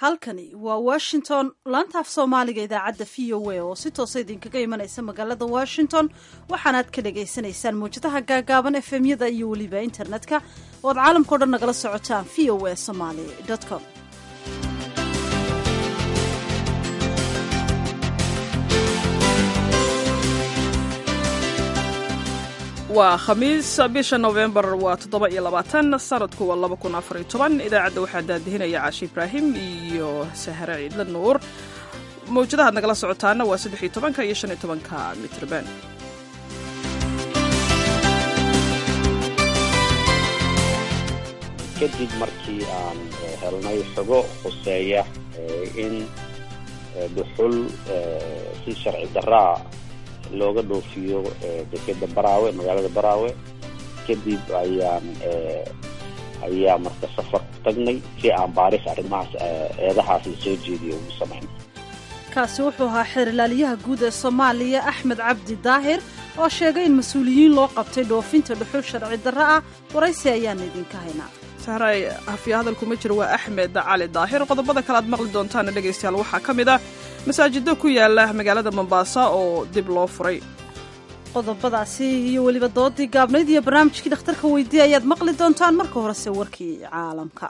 halkani waa washington laanta af soomaaliga idaacadda v o a oo si toosa idinkaga imanaysa magaalada washington waxaanaad ka dhagaysanaysaan mawjadaha gaagaaban efemyada iyo weliba internetka oo ad caalamkao dhan nagala socotaan v o a somaly com waa khamiis bisha nofembar waa toddoba iyo labaatan sanadku waa laba kun afar iyo toban idaacadda waxaa daadihinaya caashi ibraahim iyo sahre ciidla nuur mawjadahaad nagala socotaana waa saddex iyo tobanka iyo shan iyo tobanka mitrban kadib markii aan helnay xogo khuseeya in dhuxul si sharci daraa looga dhoofiyo dekeda baraawe magaalada baraawe kadib ayaan ayaa marka safar ku tagnay si aan baaris arrimahaas eedahaasi soo jeediyo ugu samayn kaasi wuxuu ahaa xeerlaaliyaha guud ee soomaaliya axmed cabdi daahir oo sheegay in mas-uuliyiin loo qabtay dhoofinta dhuxul sharci darro ah waraysi ayaan idinka haynaa sahray hafiya hadalkuma jiro waa axmed cali daahir qodobada kale aad maqli doontaana dhegaystayaal waxaa ka mid ah masaajido ku yaala magaalada mombaasa oo dib loo furay qodobadaasi iyo weliba doodii gaabnayd iyo barnaamijkii dhakhtarka weydiiya ayaad maqli doontaan marka horese warkii caalamka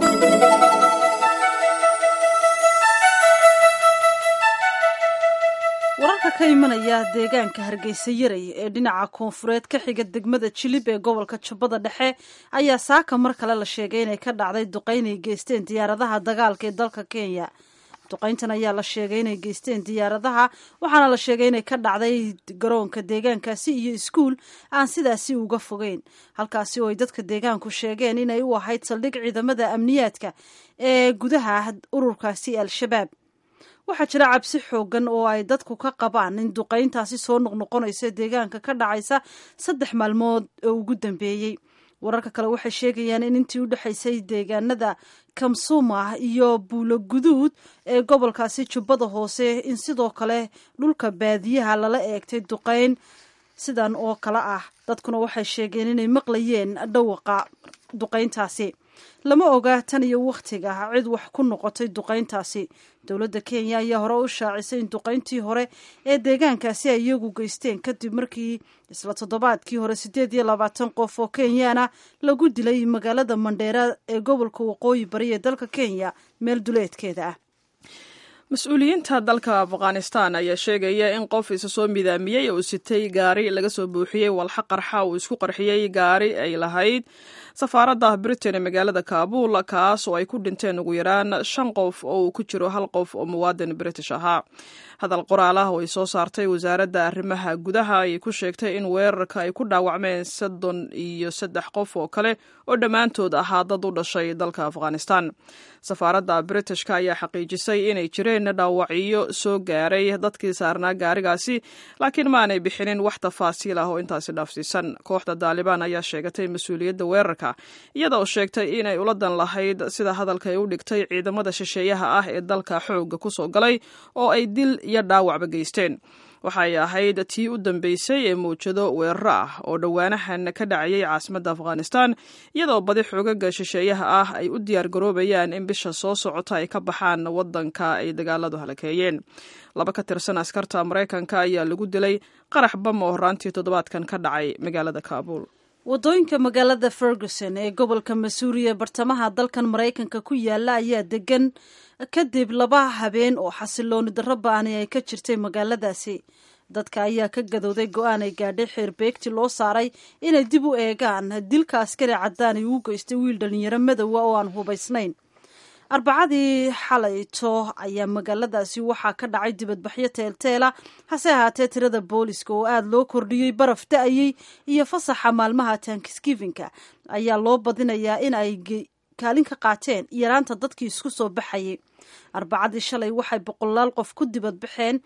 wararka ka imanaya deegaanka hargeysa yaray ee dhinaca koonfureed ka xiga degmada jilib ee gobolka jubbada dhexe ayaa saaka mar kale la sheegay inay ka dhacday duqayn ay geysteen diyaaradaha dagaalka ee dalka kenya duqayntan ayaa la sheegay inay geysteen diyaaradaha waxaana la sheegay inay ka dhacday garoonka deegaankaasi iyo iskuul aan sidaasi uga fogeyn halkaasi oo ay dadka deegaanku sheegeen inay u ahayd saldhig ciidamada amniyaadka ee gudaha ururkaasi al-shabaab waxaa jira cabsi xoogan oo ay dadku ka qabaan in duqayntaasi soo noqnoqonaysa deegaanka ka dhacaysa saddex maalmood oo ugu dambeeyey wararka kale waxay sheegayaan in intii u dhexaysay deegaanada kamsuma iyo buulo guduud ee gobolkaasi jubbada hoose in sidoo kale dhulka baadiyaha lala eegtay duqayn sidan oo kale ah dadkuna waxay sheegeen inay maqlayeen dhawaqa duqayntaasi lama oga tan iyo wakhtiga cid wax ku noqotay duqayntaasi dowladda kenya ayaa hore u shaacisay in duqayntii hore ee deegaankaasi ay iyagu geysteen kadib markii isla toddobaadkii hore siddeed iyo labaatan qof oo kenyaana lagu dilay magaalada mandheera ee gobolka waqooyi bari ee dalka kenya meel duleedkeeda ah mas-uuliyiinta dalka afghanistan ayaa sheegaya in qof isa soo midaamiyey uu sitay gaari laga soo buuxiyey walxa qarxa uu isku qarxiyey gaari ay lahayd safaaradda britain ee magaalada kaabul kaas oo ay ku dhinteen ugu yaraan shan qof oo uu ku jiro hal qof oo muwaadin british ahaa hadal qoraal ah oo ay soo saartay wasaaradda arrimaha gudaha ayay ku sheegtay in weerarka ay ku dhaawacmeen soddon iyo saddex qof oo kale oo dhammaantood ahaa dad u dhashay dalka afghanistan safaaradda britishka ayaa xaqiijisay inay jireen dhaawacyo soo gaaray dadkii saarnaa gaarigaasi laakiin maanay bixinin wax tafaasiil ah oo intaasi dhaafsiisan kooxda daalibaan ayaa sheegatay mas-uuliyadda weerarka iyada oo sheegtay inay uladan lahayd sida hadalka ay u dhigtay ciidamada shisheeyaha ah ee dalka xoogga ku soo galay oo ay dil iyo dhaawacba geysteen waxay ahayd tii u dambeysay ee mawjado weeraro ah oo dhowaanahan ka dhacayay caasimadda afghanistan iyadoo badi xoogaga shisheeyaha ah ay u diyaar garoobayaan in bisha soo socota ay ka baxaan waddanka ay dagaaladu halakeeyeen laba ka tirsan askarta maraykanka ayaa lagu dilay qarax bam oo horaantii toddobaadkan ka dhacay magaalada kaabul waddooyinka magaalada ferguson ee gobolka masuuri ee bartamaha dalkan maraykanka ku yaala ayaa degan kadib laba habeen oo xasilooni darro ba-ani ay ka jirtay magaaladaasi dadka ayaa ka gadowday go-aan ay gaadhay xeerbeegti loo saaray inay dib u eegaan dilka askari caddaan ay uu geystay wiil dhalinyaro madowa oo aan hubaysnayn arbacadii xalayto ayaa magaaladaasi waxaa ka dhacay dibadbaxyo teelteela hase ahaatee tirada booliska oo aada loo kordhiyey baraf da-ayey iyo fasaxa maalmaha tankisgivinka ayaa loo badinayaa in ay kaalin ka qaateen yaraanta dadkii isku soo baxayay arbacadii shalay waxay boqolaal qof ku dibadbaxeen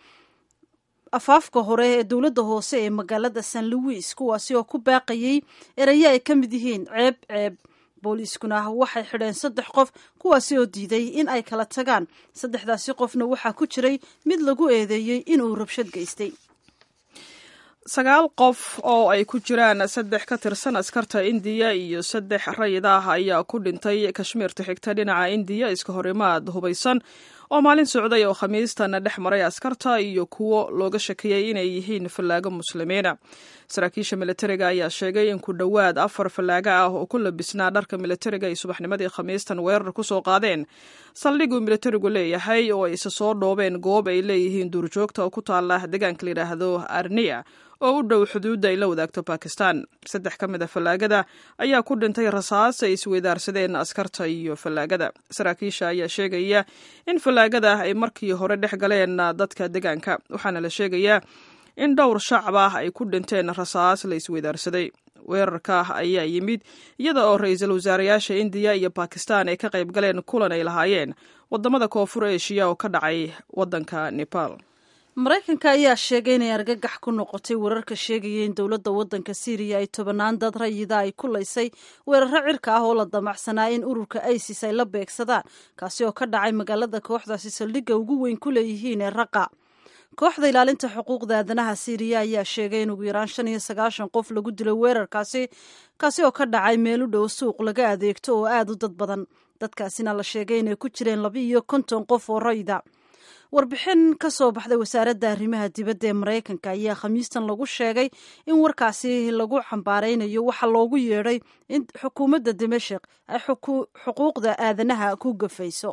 afaafka hore ee dowladda hoose ee magaalada san louis kuwaasi oo ku baaqayey erayo ay ka mid yihiin ceeb ceeb booliiskuna waxay xidheen saddex qof kuwaasi oo diiday in ay kala tagaan saddexdaasi qofna waxaa ku jiray mid lagu eedeeyey inuu rabshad geystay sagaal qof oo ay ku jiraan saddex ka tirsan askarta indiya iyo saddex rayid ah ayaa ku dhintay kashmiirta xigta dhinaca indiya iska horimaad hubaysan oo maalin socday oo khamiistan dhex maray askarta iyo kuwo looga shakiyey inay yihiin fallaago muslimiina saraakiisha militariga ayaa sheegay in ku dhowaad afar fallaago ah oo ku labisnaa dharka militariga ay subaxnimadii khamiistan weerar ku soo qaadeen saldhiguu militarigu leeyahay oo ay isa soo dhoobeen goob ay leeyihiin duurjoogta oo ku taala deegaanka layidhaahdo arniya oo u dhow xuduudda ay la wadaagto bakistan saddex ka mid a fallaagada ayaa ku dhintay rasaas ay isweydaarsadeen askarta iyo fallaagada saraakiisha ayaa sheegaya in fallaagada ay markii hore dhex galeen dadka deegaanka waxaana la sheegayaa in dhowr shacab ah ay ku dhinteen rasaas la isweydaarsaday weerarka ayaa yimid iyada oo ra-iisul wasaarayaasha indiya iyo bakistan ay ka qayb galeen kulan ay lahaayeen wadamada koonfur eshiya oo ka dhacay wadanka nepal maraykanka ayaa sheegay inay argagax ku noqotay wararka sheegaya in dowladda waddanka syriya ay tobanaan dad rayida ay ku laysay weeraro cirka ah oo la damacsanaa in ururka isis ay la beegsadaan kaasi oo ka dhacay magaalada kooxdaasi saldhigga ugu weyn ku leeyihiin ee raqa kooxda ilaalinta xuquuqda aadanaha syriya ayaa sheegay in ugu yaraan shan iyo sagaashan qof lagu dilay weerarkaasi kaasi oo ka dhacay meel u dhow suuq laga adeegto oo aada u dad badan dadkaasina la sheegay inay ku jireen laba iyo konton qof oo rayda warbixin ka soo baxday wasaaradda arrimaha dibadda ee maraykanka ayaa khamiistan lagu sheegay in warkaasi lagu xambaaraynayo waxa loogu yeedhay in xukuumadda dimashik ay xuquuqda aadanaha ku gafayso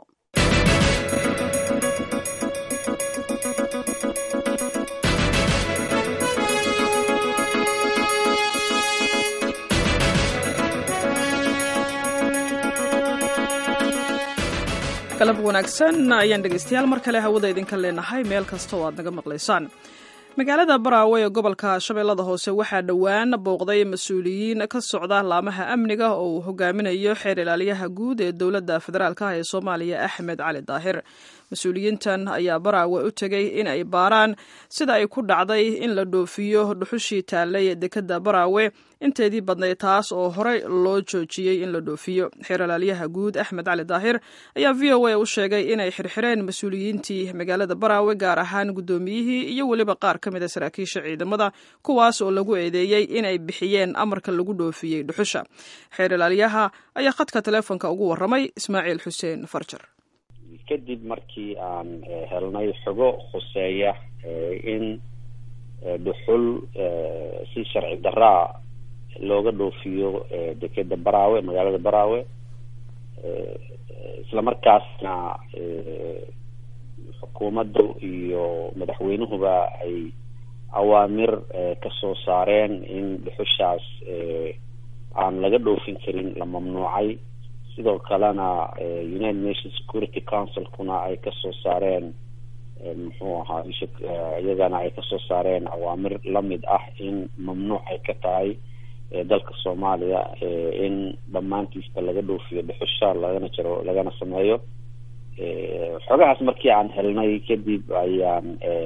galab wanaagsan ayaan dhegeystayaal mar kale hawada idinka leenahay meel kasta oo aad naga maqlaysaan magaalada baraawe ee gobolka shabeellada hoose waxaa dhowaan booqday mas-uuliyiin ka socda laamaha amniga oo uu hogaaminayo xeer ilaaliyaha guud ee dowladda federaalk ah ee soomaaliya axmed cali daahir mas-uuliyiintan ayaa baraawe u tegey in ay baaraan sida ay ku dhacday in la dhoofiyo dhuxushii taallay dekadda baraawe inteedii badnayd taas oo horey loo joojiyey in la dhoofiyo xeer ilaalyaha guud axmed cali daahir ayaa v o a u sheegay inay xirxireen mas-uuliyiintii magaalada baraawe gaar ahaan guddoomiyihii iyo weliba qaar ka mid a saraakiisha ciidamada kuwaas oo lagu eedeeyey inay bixiyeen amarka lagu dhoofiyey dhuxusha xeer ilaalyaha ayaa khadka teleefonka ugu warramay ismaaciil xuseen farjar kadib markii aan helnay xogo khuseeya in dhuxul si sharci daraa looga dhoofiyo dekeda baraawe magaalada baraawe isla markaasna xukuumaddu iyo madaxweynuhuba ay awaamir kasoo saareen in dhuxushaas aan laga dhoofin karin la mamnuucay sidoo kalena united nations security councilkuna ay kasoo saareen muxuu ahaa iyagana ay kasoo saareen awaamir lamid ah in mamnuuc ay ka tahay dalka soomaaliya in dhammaantiisba laga dhoofiyo dhuxusha lagana jaro lagana sameeyo xogahaas markii aan helnay kadib ayaan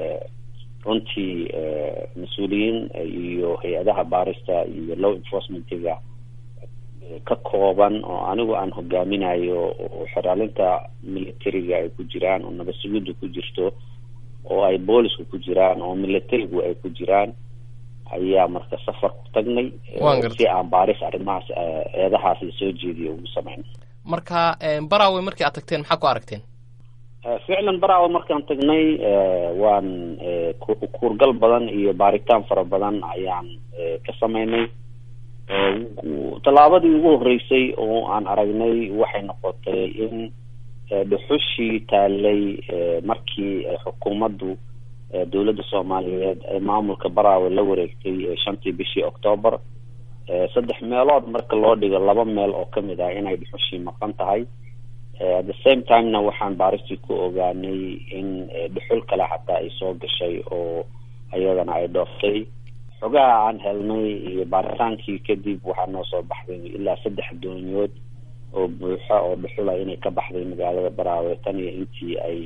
runtii mas-uuliyiin iyo hay-adaha baarista iyo law enforcementiga ka kooban oo anigu aan hogaaminayo oo xeraalinta militariga ay ku jiraan oo nabad sugiddu ku jirto oo ay boolisku ku jiraan oo militarigu ay ku jiraan ayaa marka safar ku tagnay si aan baaris arrimahaas eedahaasi soo jeediyo ugu sameyn marka baraawe markii aad tagteen maxaa ku aragteen ficlan baraawe markaan tagnay waan kuurgal badan iyo baaritaan fara badan ayaan ka sameynay tallaabadii ugu horreysay oo aan aragnay waxay noqotay in dhuxushii taallay markii xukuumaddu dowladda soomaaliyeed ee maamulka baraawe la wareegtay shantii bishii octoobar saddex meelood marka loo dhigo laba meel oo kamid ah inay dhuxushii maqan tahay at the same timena waxaan baaristii ku ogaanay in dhuxul kale xataa ay soo gashay oo ayadana ay dhooftay xogaha aan helnay iyo baaritaankii kadib waxaa noo soo baxday ilaa saddex doonyood oo buuxa oo dhuxula inay ka baxday magaalada baraawe tan iyo intii ay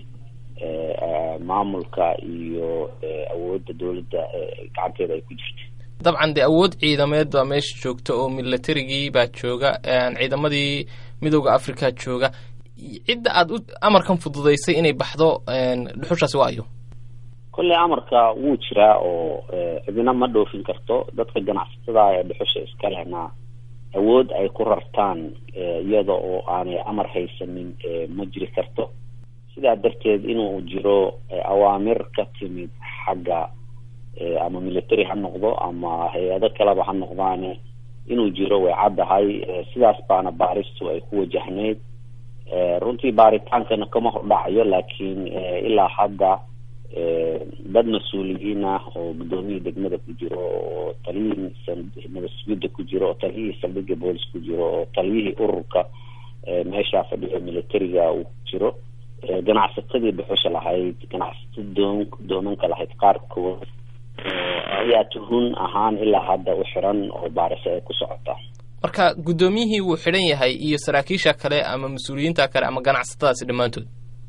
maamulka iyo awoodda dowladda gacanteeda ay ku jirtay dabcan dee awood ciidameed baa meesha joogta oo militarigii baa jooga ciidamadii midooda africa jooga cidda aad u amarkan fududaysay inay baxdo dhuxushaasi waa ayo kolley amarka wuu jiraa oo cidina ma dhoofin karto dadka ganacsatada ee dhuxusha iska lehna awood ay ku rartaan iyada oo aanay amar haysanin ma jiri karto sidaa darteed inuu jiro awaamir ka timid xagga ama military ha noqdo ama hay-ado kaleba ha noqdaane inuu jiro way caddahay sidaas baana baaristu ay ku wajahnayd runtii baaritaankana kama hordhacayo laakiin ilaa hadda dad mas-uuliyiin ah oo guddoomiyii degmada ku jiro oo taliyihii nabasugidda ku jiro oo taliyihii saldhigga boolis ku jiro oo taliyihii ururka meeshaa fadhiya militariga uu ku jiro ganacsatadii dhuxusha lahayd ganacsatada doon doomanka lahayd qaarkood ayaa tuhun ahaan ilaa hadda u xiran oo baariso ay ku socotaa marka guddoomiyihii wuu xidhan yahay iyo saraakiisha kale ama mas-uuliyiinta kale ama ganacsatadaasi dhammaantood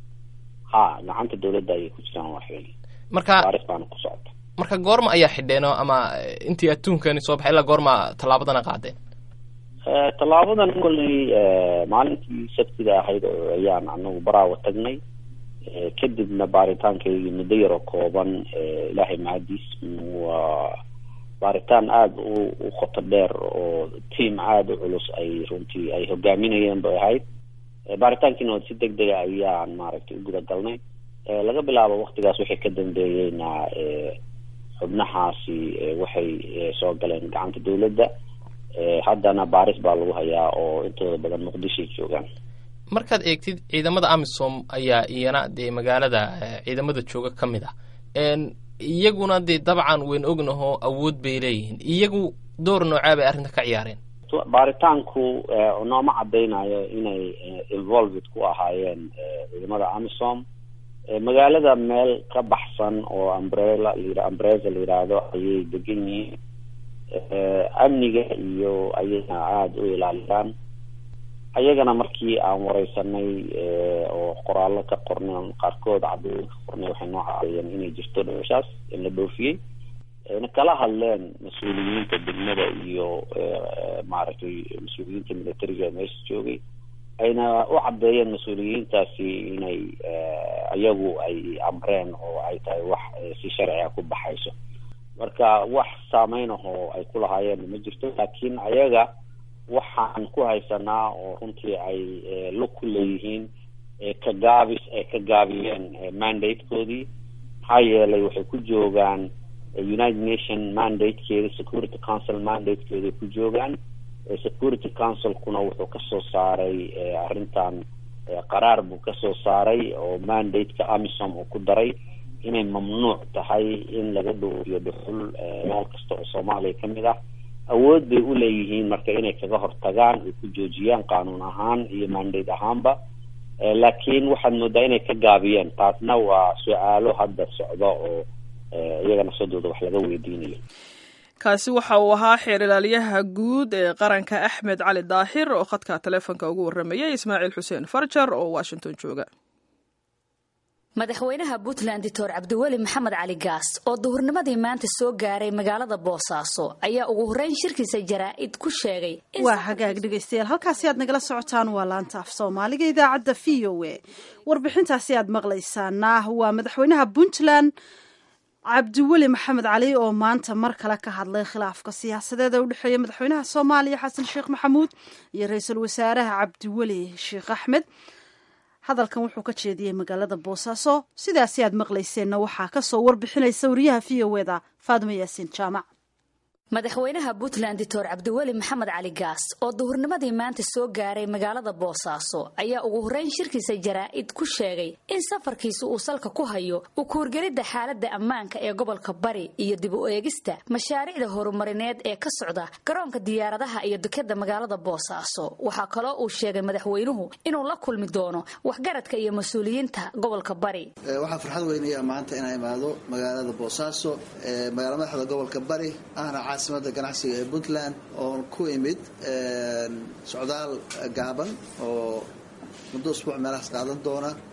ha gacanta dawladda ayay ku jiraan waa xili marka baaris baana ku socota marka goorma ayaa xidheeno ama intii adduunkani soo baxay ilaa goorma tallaabadana qaadeen tallaabadan kolley maalintii sabtida ahayd oo ayaan anagu baraawa tagnay kadibna baaritaankaygii muddo yaroo kooban ilaahay mahadiis waa baaritaan aada u u qoto dheer oo tiam aada u culus ay runtii ay hogaaminayeen bay ahayd baaritaankiina waa si deg dega ayaan maaragtay u guda galnay laga bilaabo waktigaas waxay ka dambeeyeyna xubnahaasi waxay soo galeen gacanta dawladda haddana baaris baa lagu hayaa oo intooda badan muqdishoay joogaan markaad eegtid ciidamada amisom ayaa iyana dee magaalada ciidamada jooga ka mid ah iyaguna dee dabcan weyn ognaho awood bay leeyihiin iyagu door noocaa bay arrinta ka ciyaareen baaritaanku nooma cadaynayo inay involved ku ahaayeen ciidamada amisom magaalada meel ka baxsan oo umbrella la umbreza la yidhaahdo ayay degan yihiin amniga iyo ayayna aada u ilaaliyaan ayagana markii aan wareysanay oo qoraallo ka qornay qaarkood cadooyin ka qornay waxay noo cadeeyeen inay jirto dhowshaas in la dhoofiyey na kala hadleen mas-uuliyiinta degmada iyo maaragtay mas-uuliyiinta militariga meesha joogay ayna u cadeeyeen mas-uuliyiintaasi inay iyagu ay amreen oo ay tahay wax si sharciga ku baxayso marka wax saameyn ahoo ay ku lahaayeen ma jirto laakiin ayaga waxaan ku haysanaa oo runtii ay lug ku leeyihiin ka gaabis ay ka gaabiyeen mandatekoodii maxaa yeelay waxay ku joogaan united nation mandatekeeda security council mandatekeeday ku joogaan security councilkuna wuxuu kasoo saaray arrintan qaraar buu kasoo saaray oo mandate-ka amisom uu ku daray inay mamnuuc tahay in laga dhoofiyo dhuxul meel kasta oo soomaaliya kamid ah awood bay u leeyihiin marka inay kaga hortagaan ay ku joojiyaan qaanuun ahaan iyo mandate ahaanba laakiin waxaad moodaa inay ka gaabiyeen taasna waa su-aalo hadda socda oo iyaga nafsadooda wax laga weydiinayo kaasi waxa uu ahaa xeer ilaaliyaha guud ee qaranka axmed cali daahir oo khadka taleefonka ugu warramayay ismaaciil xuseen farjar oo washington jooga madaxweynaha puntland doctor cabdiweli maxamed cali gaas oo duhurnimadii maanta soo gaaray magaalada boosaaso ayaa ugu horreyn shirkiisa jaraa'id ku sheegay waa hagaag dhegaystayaal halkaasi aad nagala socotaan waa laanta af soomaaliga idaacadda v o a warbixintaasi aad maqlaysaana waa madaxweynaha puntland cabdiweli maxamed cali oo maanta mar kale ka hadlay khilaafka siyaasadeed ee u dhexeeya madaxweynaha soomaaliya xasan sheekh maxamuud iyo ra-iisul wasaaraha cabdiweli sheekh axmed hadalkan wuxuu ka jeediyey magaalada boosaaso sidaasi aad maqlayseenna waxaa kasoo warbixinaysa wariyaha v o eda faadimo yaasiin jaamac madaxweynaha puntland doctor cabdiweli maxamed cali gaas oo duhurnimadii maanta soo gaaray magaalada boosaaso ayaa ugu horreyn shirkiisa jaraa'id ku sheegay in safarkiisa uu salka ku hayo u kuurgelidda xaaladda ammaanka ee gobolka bari iyo dib u eegista mashaariicda horumarineed ee ka socda garoonka diyaaradaha iyo dekadda magaalada boosaaso waxaa kaloo uu sheegay madaxweynuhu inuu la kulmi doono waxgaradka iyo mas-uuliyiinta gobolka bari waxaa farxad weynaya maanta inaa imaado magaalada boosaaso magaala madaxda gobolka bari ahna caasimada ganacsiga ee puntland oon ku imid socdaal gaaban oo muddo usbuuc meelahaas qaadan doona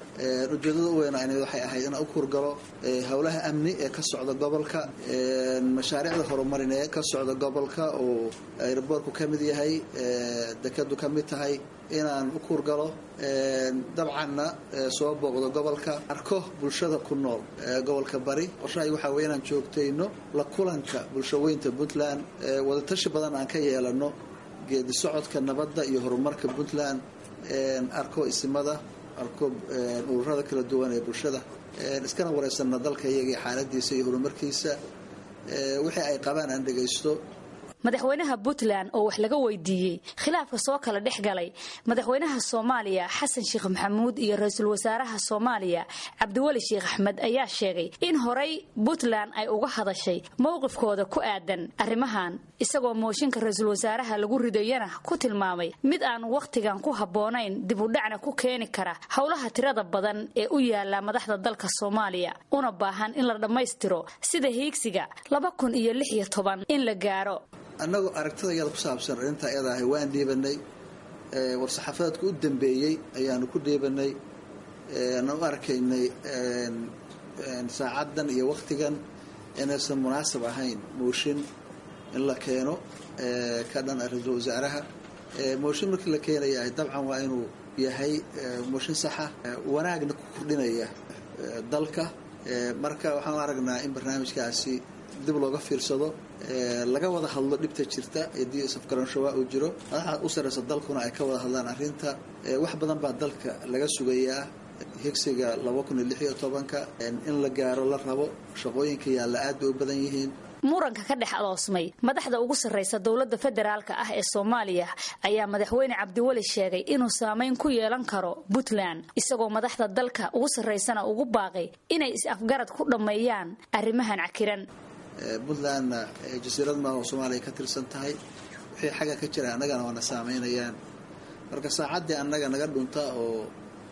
ujeedada u weynaa waxay ahayd inaan u kurgalo howlaha amni ee ka socda gobolka mashaariicda horumarin ee ka socda gobolka oo aeroboortku ka mid yahay dekadu ka mid tahay inaan u kurgalo dabcanna soo booqdo gobolka arko bulshada ku nool gobolka bari qorshahay waxaa wey inaan joogtayno la kulanka bulshaweynta puntland wadatashi badan aan ka yeelano geedi socodka nabadda iyo horumarka puntland arko isimada arko ururada kala duwan ee bulshada iskana wareysana dalka iyaga xaaladiisa iyo horumarkiisa wixii ay qabaan aan dhegaysto madaxweynaha puntland oo wax laga weydiiyey khilaafka soo kala dhex galay madaxweynaha soomaaliya xasan sheekh maxamuud iyo ra-iisul wasaaraha soomaaliya cabdiweli sheekh axmed ayaa sheegay in horay puntland ay uga hadashay mowqifkooda ku aadan arrimahan isagoo mooshinka ra-iisul wasaaraha lagu ridayana ku tilmaamay mid aan wakhtigan ku habboonayn dib u dhacna ku keeni kara howlaha tirada badan ee u yaala madaxda dalka soomaaliya una baahan in la dhammaystiro sida hiigsiga laba kun iyo lix iyo toban in la gaaro annagoo aragtida iyada ku saabsan arrintaa iyada ahay waan dhiibanay war-saxaafadeedka u dambeeyey ayaanu ku dhiibanay aan u arkaynay saacaddan iyo wakhtigan inaysan munaasab ahayn mooshin in la keeno ka dhan ra-iisul wasaaraha mooshin markii la keenayahay dabcan waa inuu yahay mooshin saxa wanaagna ku kordhinaya dalka marka waxaan u aragnaa in barnaamijkaasi dib looga fiirsado laga wada hadlo dhibta jirta haddii safgaranshawa uu jiro madaxda u sarreysa dalkuna ay ka wada hadlaan arrinta wax badan baa dalka laga sugayaa higsiga laba kun iyo lix iyo tobanka in la gaaro la rabo shaqooyinka yaalla aad bay u badan yihiin muranka ka dhex aloosmay madaxda ugu sarraysa dowladda federaalka ah ee soomaaliya ayaa madaxweyne cabdiweli sheegay inuu saameyn ku yeelan karo puntland isagoo madaxda dalka ugu sarraysana ugu baaqay inay is-afgarad ku dhammeeyaan arrimahan cakiran puntlandna jasiirad maaha oo soomaaliya ka tirsan tahay wixii xagga ka jira annagana waana saameynayaan marka saacaddii annaga naga dhunta oo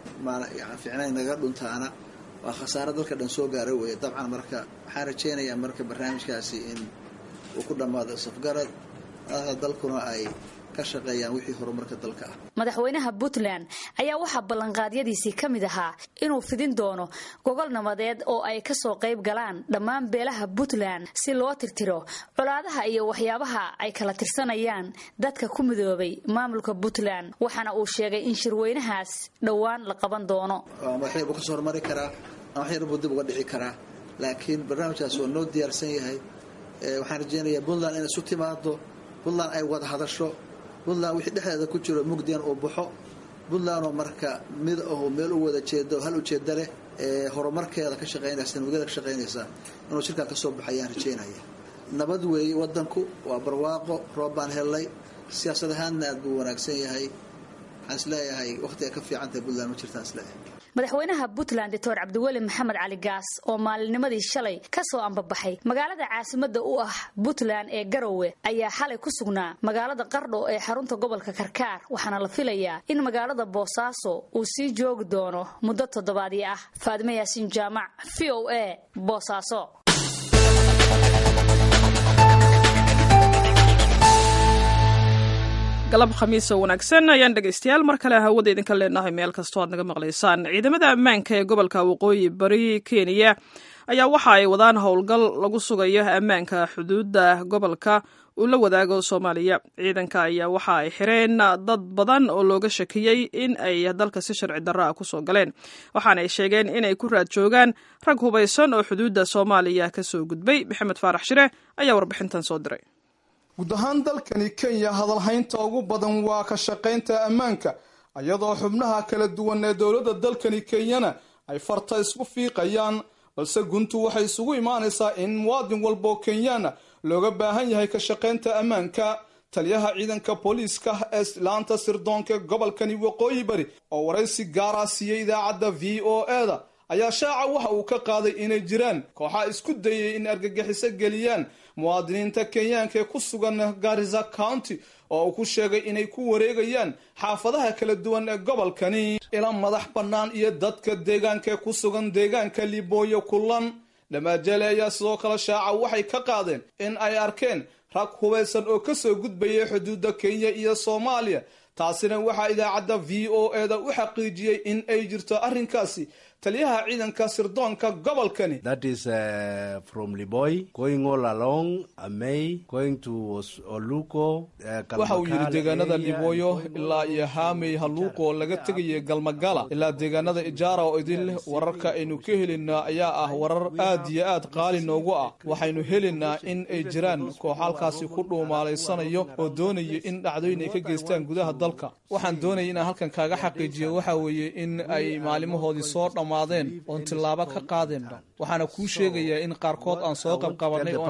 ficnayn naga dhuntaana waa khasaaro dalka dhan soo gaara weeye dabcan marka waxaan rajaynayaa marka barnaamijkaasi in uu ku dhammaado safgarad madaxda dalkuna ay ka shaqeeyaan wixii horumarka dalka ah madaxweynaha puntland ayaa waxaa ballanqaadyadiisii ka mid ahaa inuu fidin doono gogol nabadeed oo ay kasoo qayb galaan dhammaan beelaha puntland si loo tirtiro colaadaha iyo waxyaabaha ay kala tirsanayaan dadka ku midoobay maamulka puntland waxaana uu sheegay in shirweynahaas dhowaan la qaban doono waxyar buu kasoo hormari karaa waxyar buu dib uga dhici karaa laakiin barnaamijkaas waa noo diyaarsan yahay waxaan rajeynayaa puntland inay isu timaado puntland ay wada hadasho puntland wixii dhexdeeda ku jiro mugdian uu baxo puntlandoo marka mid aho meel u wada jeedo hal ujeeda leh ee horumarkeeda ka shaqeynaysa nabadgeeda ka shaqeynaysa inuu shirkaa kasoo baxo ayaan rajeynaya nabad weeye wadanku waa barwaaqo roob baan hellay siyaasad ahaanna aad buu wanaagsan yahay waxaan isleeyahay waqti ay ka fiican tahay puntland ma jirtaan isleeyahay madaxweynaha puntland doctor cabdiweli maxamed cali gaas oo maalinimadii shalay ka soo ambabaxay magaalada caasimada u ah puntland ee garowe ayaa xalay ku sugnaa magaalada qardho ee xarunta gobolka karkaar waxaana la filayaa in magaalada boosaaso uu sii joogi doono muddo toddobaadii ah faadime yaasiin jaamac v o a boosaaso galab khamiis oo wanaagsan ayaan dhegaystayaal mar kale hawada idinka leenahay meel kastoo aad naga maqlaysaan ciidamada ammaanka ee gobolka waqooyi bari kenya ayaa waxa ay wadaan howlgal lagu sugayo ammaanka xuduudda gobolka uu la wadaago soomaaliya ciidanka ayaa waxa ay xireen dad badan oo looga shakiyey in ay dalka si sharci darro ah kusoo galeen waxaana ay sheegeen inay ku raad joogaan rag hubaysan oo xuduudda soomaaliya kasoo gudbay maxamed faarax shire ayaa warbixintan soo diray guud ahaan dalkani kenya hadalhaynta ugu badan waa ka shaqaynta ammaanka iyadoo xubnaha kala duwan ee dowladda dalkani kenyana ay farta isku fiiqayaan balse guntu waxay isugu imaanaysaa in muwaadin walboo kenyana looga baahan yahay ka shaqaynta ammaanka taliyaha ciidanka booliiska ee laanta sirdoonka gobolkani waqooyi bari oo waraysi gaara siiyey idaacadda v o eda ayaa shaaca waxa uu ka qaaday inay jiraan kooxaa isku dayay in argagixiso geliyaan muwaadiniinta kenyaanka ee ku sugan garisa county oo uu ku sheegay inay ku wareegayaan xaafadaha kala duwan ee gobolkani ila madax bannaan iyo dadka deegaanka ee ku sugan deegaanka libooyo kulan dhamaajele ayaa sidoo kale shaaca waxay ka qaadeen in ay arkeen rag hubaysan oo kasoo gudbayay xuduudda kenya iyo soomaaliya taasina waxaa idaacadda v o e da u xaqiijiyey in ay jirto arrinkaasi taliyaha ciidanka sirdoonka gobolkani waxa uu yidhi deegaanada libooyo ilaa iyo haamey haluuqoo laga tegaya galmagala ilaa deegaanada ijaara oo idin leh wararka aynu ka helaynaa ayaa ah warar aad iyo aad qaali noogu ah waxaynu helaynaa in ay jiraan koox halkaasi ku dhuumaalaysanayo oo doonaya in dhacdooyin ay ka geystaan gudaha dalka waxaan doonaya inaan halkan kaaga xaqiijiyo waxa weeye in ay maalimahoodii soo dhammaadeen oon tillaabo ka qaadeenba waxaana kuu sheegayaa in qaarkood aan soo qabqabanay oon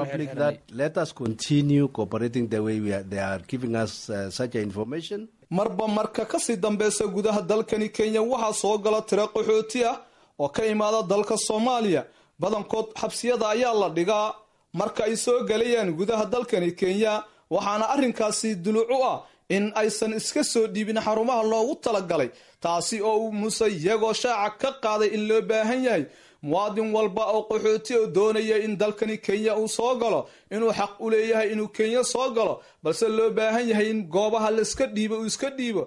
marba marka kasii dambeysa gudaha dalkani kenya waxaa soo gala tiro qaxooti ah oo ka imaada dalka soomaaliya badankood xabsiyada ayaa la dhigaa marka ay soo galayaan gudaha dalkani kenya waxaana arrinkaasi duluc u ah in aysan iska soo dhiibin xarumaha loogu talagalay taasi oo uu muse iyagoo shaaca ka qaaday in loo baahan yahay muwaadin walba oo qaxooti oo doonaya in dalkani kenya uu soo galo inuu xaq u leeyahay inuu kenya soo galo balse loo baahan yahay in goobaha laiska dhiibo uu iska dhiibo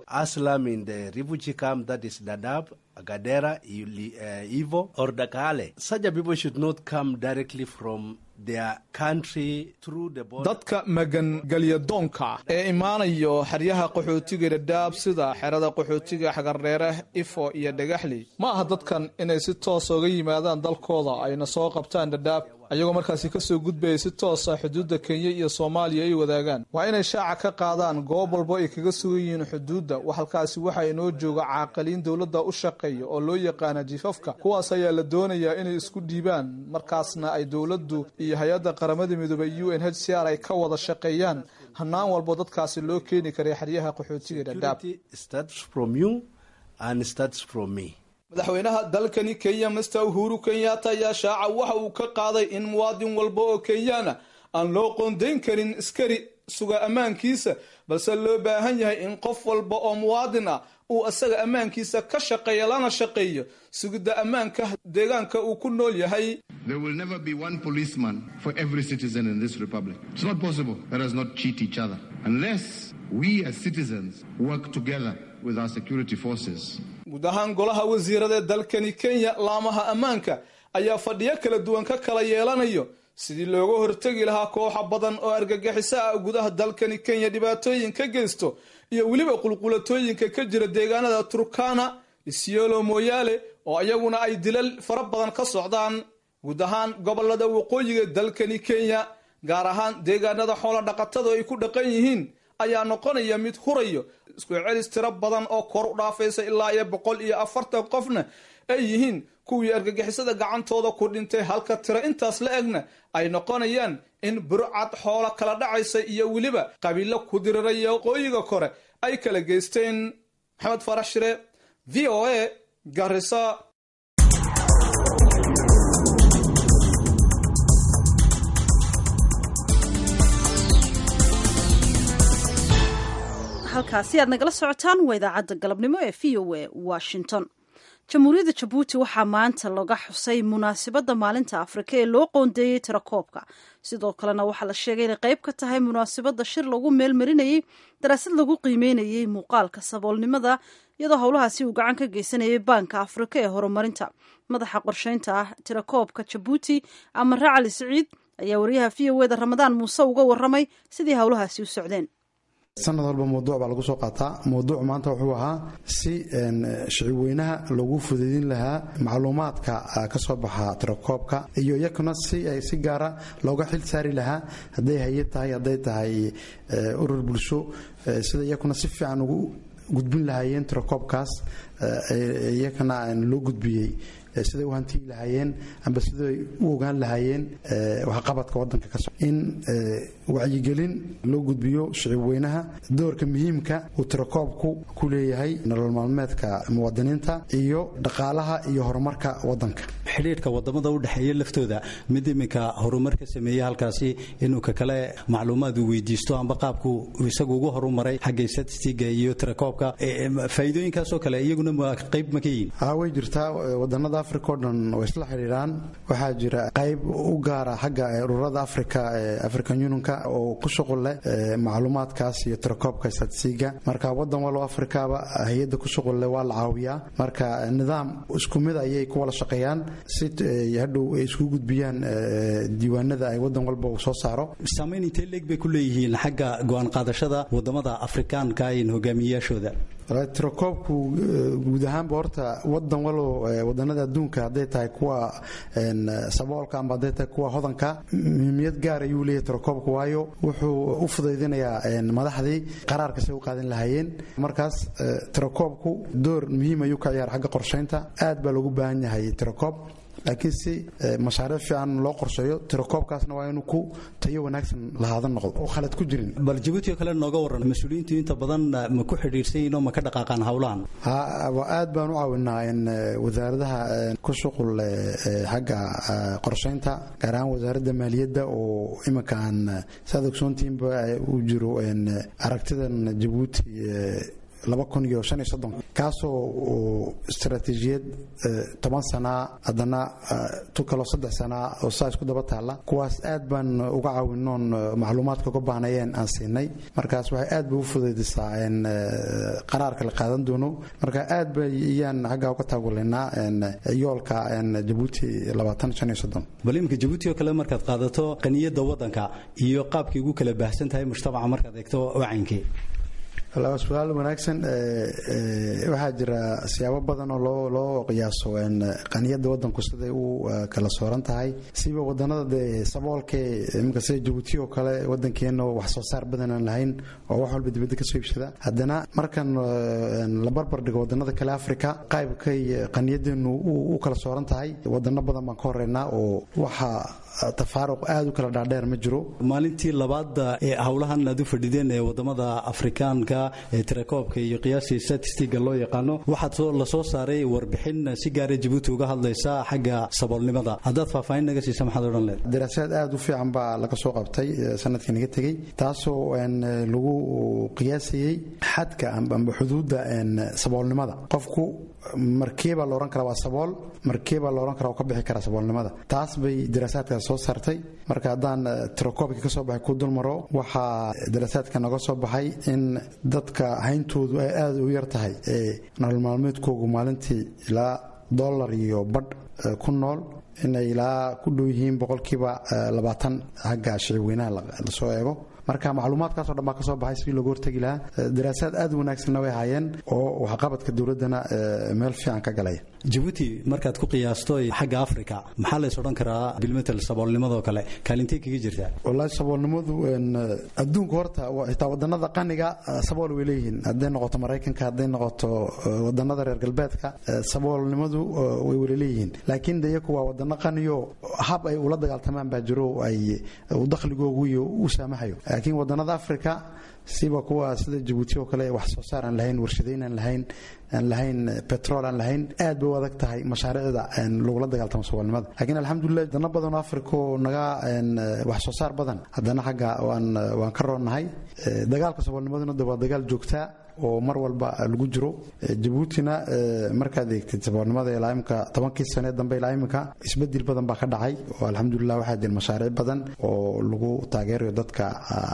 Gadera, uh, Ivo, or Dakale. Such a people should not come directly from their country through the border. dadka magangelyadoonka ah ee imaanayo xeryaha qaxootiga dhadhaab sida xerada qaxootiga xagardheere ifo iyo dhagaxley ma aha dadkan inay si toosa uga yimaadaan dalkooda ayna soo qabtaan dhadhaab ayagoo markaasi kasoo gudbaya si toosa xuduudda kenya iyo soomaaliya ay wadaagaan waa inay shaaca ka qaadaan goob walbo ay kaga sugan yihiin xuduudda halkaasi waxaa inoo jooga caaqiliin dowladda u shaqeeya oo loo yaqaana jifafka kuwaas ayaa la doonayaa inay isku dhiibaan markaasna ay dowladdu iyo hay-adda qaramada midoobey u n h c r ay ka wada shaqeeyaan hanaan walbo dadkaasi loo keeni karay xeryaha qaxootiga dhadhaab madaxweynaha dalkani kenya master uhuru kenyatta ayaa shaaca waxa uu ka qaaday in muwaadin walba oo kenyaana aan loo qoondayn karin iskari suga ammaankiisa balse loo baahan yahay in qof walba oo muwaadin ah uu isaga ammaankiisa ka shaqeeya lana shaqeeyo sugidda ammaanka deegaanka uu ku nool yahay There will never be one policeman for every citizen in this republic. It's not possible. Let us not cheat each other. Unless we as citizens work together with our security forces. guud ahaan golaha wasiirada ee dalkani kenya laamaha ammaanka ayaa fadhiyo kala duwan ka kala yeelanayo sidii looga hortegi lahaa kooxa badan oo argagixiso ah gudaha dalkani kenya dhibaatooyin ka geysto iyo weliba qulqulatooyinka ka jira deegaanada turkana isiolo moyaale oo iyaguna ay dilal fara badan ka socdaan guud ahaan gobolada waqooyiga dalkani kenya gaar ahaan deegaanada xoola dhaqatada ay ku dhaqan yihiin ayaa noqonaya mid hurayo isku celis tiro badan oo kor u dhaafaysa ilaa iyo boqol iyo afartan qofna ay yihiin kuwii argagixisada gacantooda ku dhintay halka tiro intaas la egna ay noqonayaan in burcad xoolo kala dhacaysa iyo weliba qabiilo ku diriraya waqooyiga kore ay kala geysteen maxamed farax shire v o a garisa halkaasi aad nagala socotaan waa idaacadda galabnimo ee v o a washington jamhuuriyadda jabuuti waxaa maanta laga xusay munaasabadda maalinta afrika ee loo qoondeeyey tirakoobka sidoo kalena waxaa la sheegay inay qayb ka tahay munaasabadda shir lagu meelmarinayey daraasad lagu qiimeynayey muuqaalka saboolnimada iyadoo howlahaasi uu gacan ka geysanayay baanka afrika ee horumarinta madaxa qorsheynta ah tirakoobka jabuuti amare cali siciid ayaa wariyaha v o eda ramadaan muuse uga waramay sidii howlahaasi u socdeen sanad walba mawduuc baa lagu soo qaataa mawduuc maanta wuxuu ahaa si shicibweynaha loogu fudaydin lahaa macluumaadka ka soo baxa tirakoobka iyo iyakuna si ay si gaara looga xil saari lahaa hadday hay-ad tahay hadday tahay urur bulsho sida iyakuna si fiican ugu gudbin lahaayeen tirakoobkaas iyakana loo gudbiyey siday u hantiyi lahaayeen amba siday u ogaan lahaayeen waxqabadka wadanka ka so in wacyigelin loo gudbiyo shicib weynaha doorka muhiimka uu tirakoobku ku leeyahay nolol maalmeedka muwaadiniinta iyo dhaqaalaha iyo horumarka wadanka xidhiidhka wadamada u dhexeeya laftooda mid iminka horumar ka sameeyey halkaasi inuu ka kale macluumaad uu weydiisto amba qaabku isagu ugu horumaray xagga statistiga iyo tirakoobka faa'iidooyinkaasoo kale iyaguna iyadna ma qayb ma ka yihiin haa way jirtaa wadanada africa o dhan way isla xidhiidhaan waxaa jira qayb u gaara xagga ururada africa ee african unionka oo ku shuqul leh macluumaadkaas iyo tirakoobka statistiga marka wadan walbo afrikaba hay-adda ku shuqul leh waa la caawiyaa marka nidaam isku mid ayay ku wada shaqeeyaan si hadhow ay isku gudbiyaan diiwaanada ay wadan walba uu soo saaro saamayn intee leeg bay ku leeyihiin xagga go-aan qaadashada wadamada afrikaanka in hogaamiyayaashooda tirakoobku guud ahaanba horta wadan walo wadanada adduunka hadday tahay kuwa saboolka ama hadday tahay kuwa hodanka muhiimiyad gaar ayuu leeyahay tirakoobku waayo wuxuu u fudaydinayaa madaxdii qaraarka say u qaadan lahaayeen markaas tirakoobku door muhiim ayuu ka ciyaara xagga qorshaynta aad baa loogu baahan yahay tirakoob laakiin si mashaariic fiican loo qorsheeyo tirakoobkaasna waa inuu ku tayo wanaagsan lahaada noqdo oo khalad ku jirin bal jabuuti oo kale nooga waran mas-uuliyiintu inta badan ma ku xidhiirsan yihin oo ma ka dhaqaaqaan howlahan aad baan u caawinaa in wasaaradaha ku shuqul xagga qorshaynta gaar ahaan wasaaradda maaliyadda oo iminka aan saad ogsoontiinba uu jiro aragtidan jabuuti laba kun iyo shan iyo soddon kaasoo istaraatiijiyad toban sanaa haddana tu kaloo saddex sanaa oo saa isku daba taalla kuwaas aad baan uga caawinoon macluumaadka uga baahnayeen aan siinay markaas waxay aad bay u fudaydisaa qaraarka la qaadan doono marka aad bay iyaan xaggaa uga taagulinaa yoolka jabuuti labaatan shan iyo soddon bal iminka jabuuti oo kale markaad qaadato qaniyadda waddanka iyo qaabkay ugu kala baahsan tahay mujtamaca markaad eegto wacankii su-aal wanaagsan waxaa jira siyaabo badan oo loo loo qiyaaso qaniyada wadanku siday u kala sooran tahay siba wadanada dee saboolkee iminka sida jabuuti oo kale wadankeena wax soo saar badan aan lahayn oo wax walba dibadda kasoo iibsada haddana markan la barbar dhigo wadanada kale africa qaybkay qaniyadeenu u kala sooran tahay wadano badan baan ka horeynaa oo waxa tafaaruq aad u kala dhaadheer ma jiro maalintii labaad ee howlahan aad u fadhideen ee wadamada afrikaanka ee tirakoobka iyo qiyaasii statistiga loo yaqaano waxaad la soo saaray warbixin si gaara jabuuti uga hadlaysa xagga saboolnimada haddaad faahfaahin naga siisa maxaad odhan leed daraasaad aad u fiican baa laga soo qabtay sanadkii naga tegey taasoo lagu qiyaasayey xadka amba xuduudda saboolnimada qofku markeebaa la odhan karaa waa sabool markeebaa la odhan karaa waa ka bixi karaa saboolnimada taas bay daraasaadkaas soo saartay marka haddaan tirakoobkii ka soo baxay ku dulmaro waxaa daraasaadka naga soo baxay in dadka hayntoodu ay aada u yar tahay ee nolol maalmeedkoogu maalintii ilaa dollar iyo badh ku nool inay ilaa ku dhow yihiin boqolkiiba labaatan xagga shicibweynaha lasoo eego marka macluumaadkaasoo dhan baa ka soo baxay sidii looga hortegi lahaa daraasaad aad u wanaagsanna way haayeen oo waxqabadka dowladdana meel fiican ka galaya jabuuti markaad ku qiyaasto xagga africa maxaa lays odhan karaa bilmetel saboolnimadoo kale kaalintay kaga jirtaa wallaahi saboolnimadu adduunka horta xitaa wadanada qaniga sabool way leeyihiin hadday noqoto maraykanka hadday noqoto wadanada reer galbeedka saboolnimadu way wala leeyihiin laakiin de iyaku waa wadano qaniyo hab ay ula dagaaltamaan baa jiro ay dakhligoogu iyo u saamaxayo laakiin wadanada africa siba kuwa sida jabuuti oo kale wax soo saar aan lahayn warshadayn aan lahayn aan lahayn betrol aan lahayn aad bay u adag tahay mashaariicda lagula dagaaltamo saboolnimada laakiin alxamdulilah dana badan oo africa oo naga wax soo saar badan haddana xagga waan waan ka roonnahay dagaalka saboolnimaduna de waa dagaal joogtaa oo mar walba lagu jiro jabuutina markaad eegtid saboolnimada ilaa imika tobankii sane dambe ilaa imika isbedel badan baa ka dhacay oo alxamdulilah waxaa jira mashaariic badan oo lagu taageerayo dadka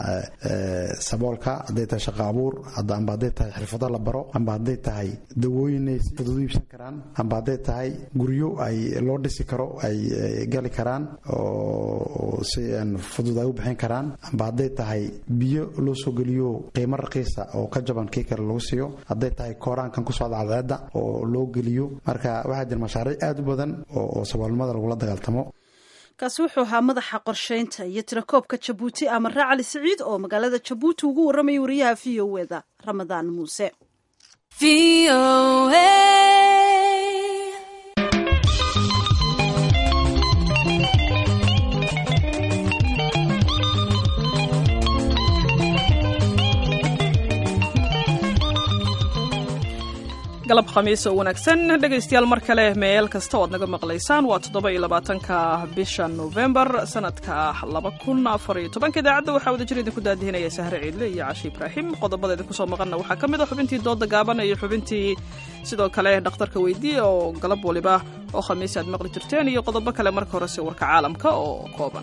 saboolka hadday tahay shaqo abuur amba hadday tahay xirfado la baro amba hadday tahay dawooyin ay si fudud u iibsan karaan amba hadday tahay guryo ay loo dhisi karo ay gali karaan oo si fudud ay u bixin karaan amba hadday tahay biyo loo soo geliyo qiimo raqiisa oo ka jaban kii kale lagu siiyo hadday tahay kooraankan ku socda cadceedda oo loo geliyo marka waxaa jira mashaariic aad u badan oo saboolnimada lagula dagaaltamo kaasi wuxuu ahaa madaxa qorshaynta iyo tirakoobka jabuuti amare cali siciid oo magaalada jabuuti ugu warramayay wariyaha v o eda ramadaan muuse galab khamiis oo wanaagsan dhegaystayaal mar kale meel kasta oad naga maqlaysaan waa toddoba iyo labaatanka bisha novembar sanadka laba kun afar iyo tobanka idaacadda waxaa wada jir idinku daadihinaya sahre ciidle iyo cashi ibraahim qodobada idinku soo maqanna waxaa ka mid a xubintii dooda gaaban iyo xubintii sidoo kale dhakhtarka weydiiya oo galab waliba oo khamiis aad maqli jirteen iyo qodobo kale marka horese warka caalamka oo kooban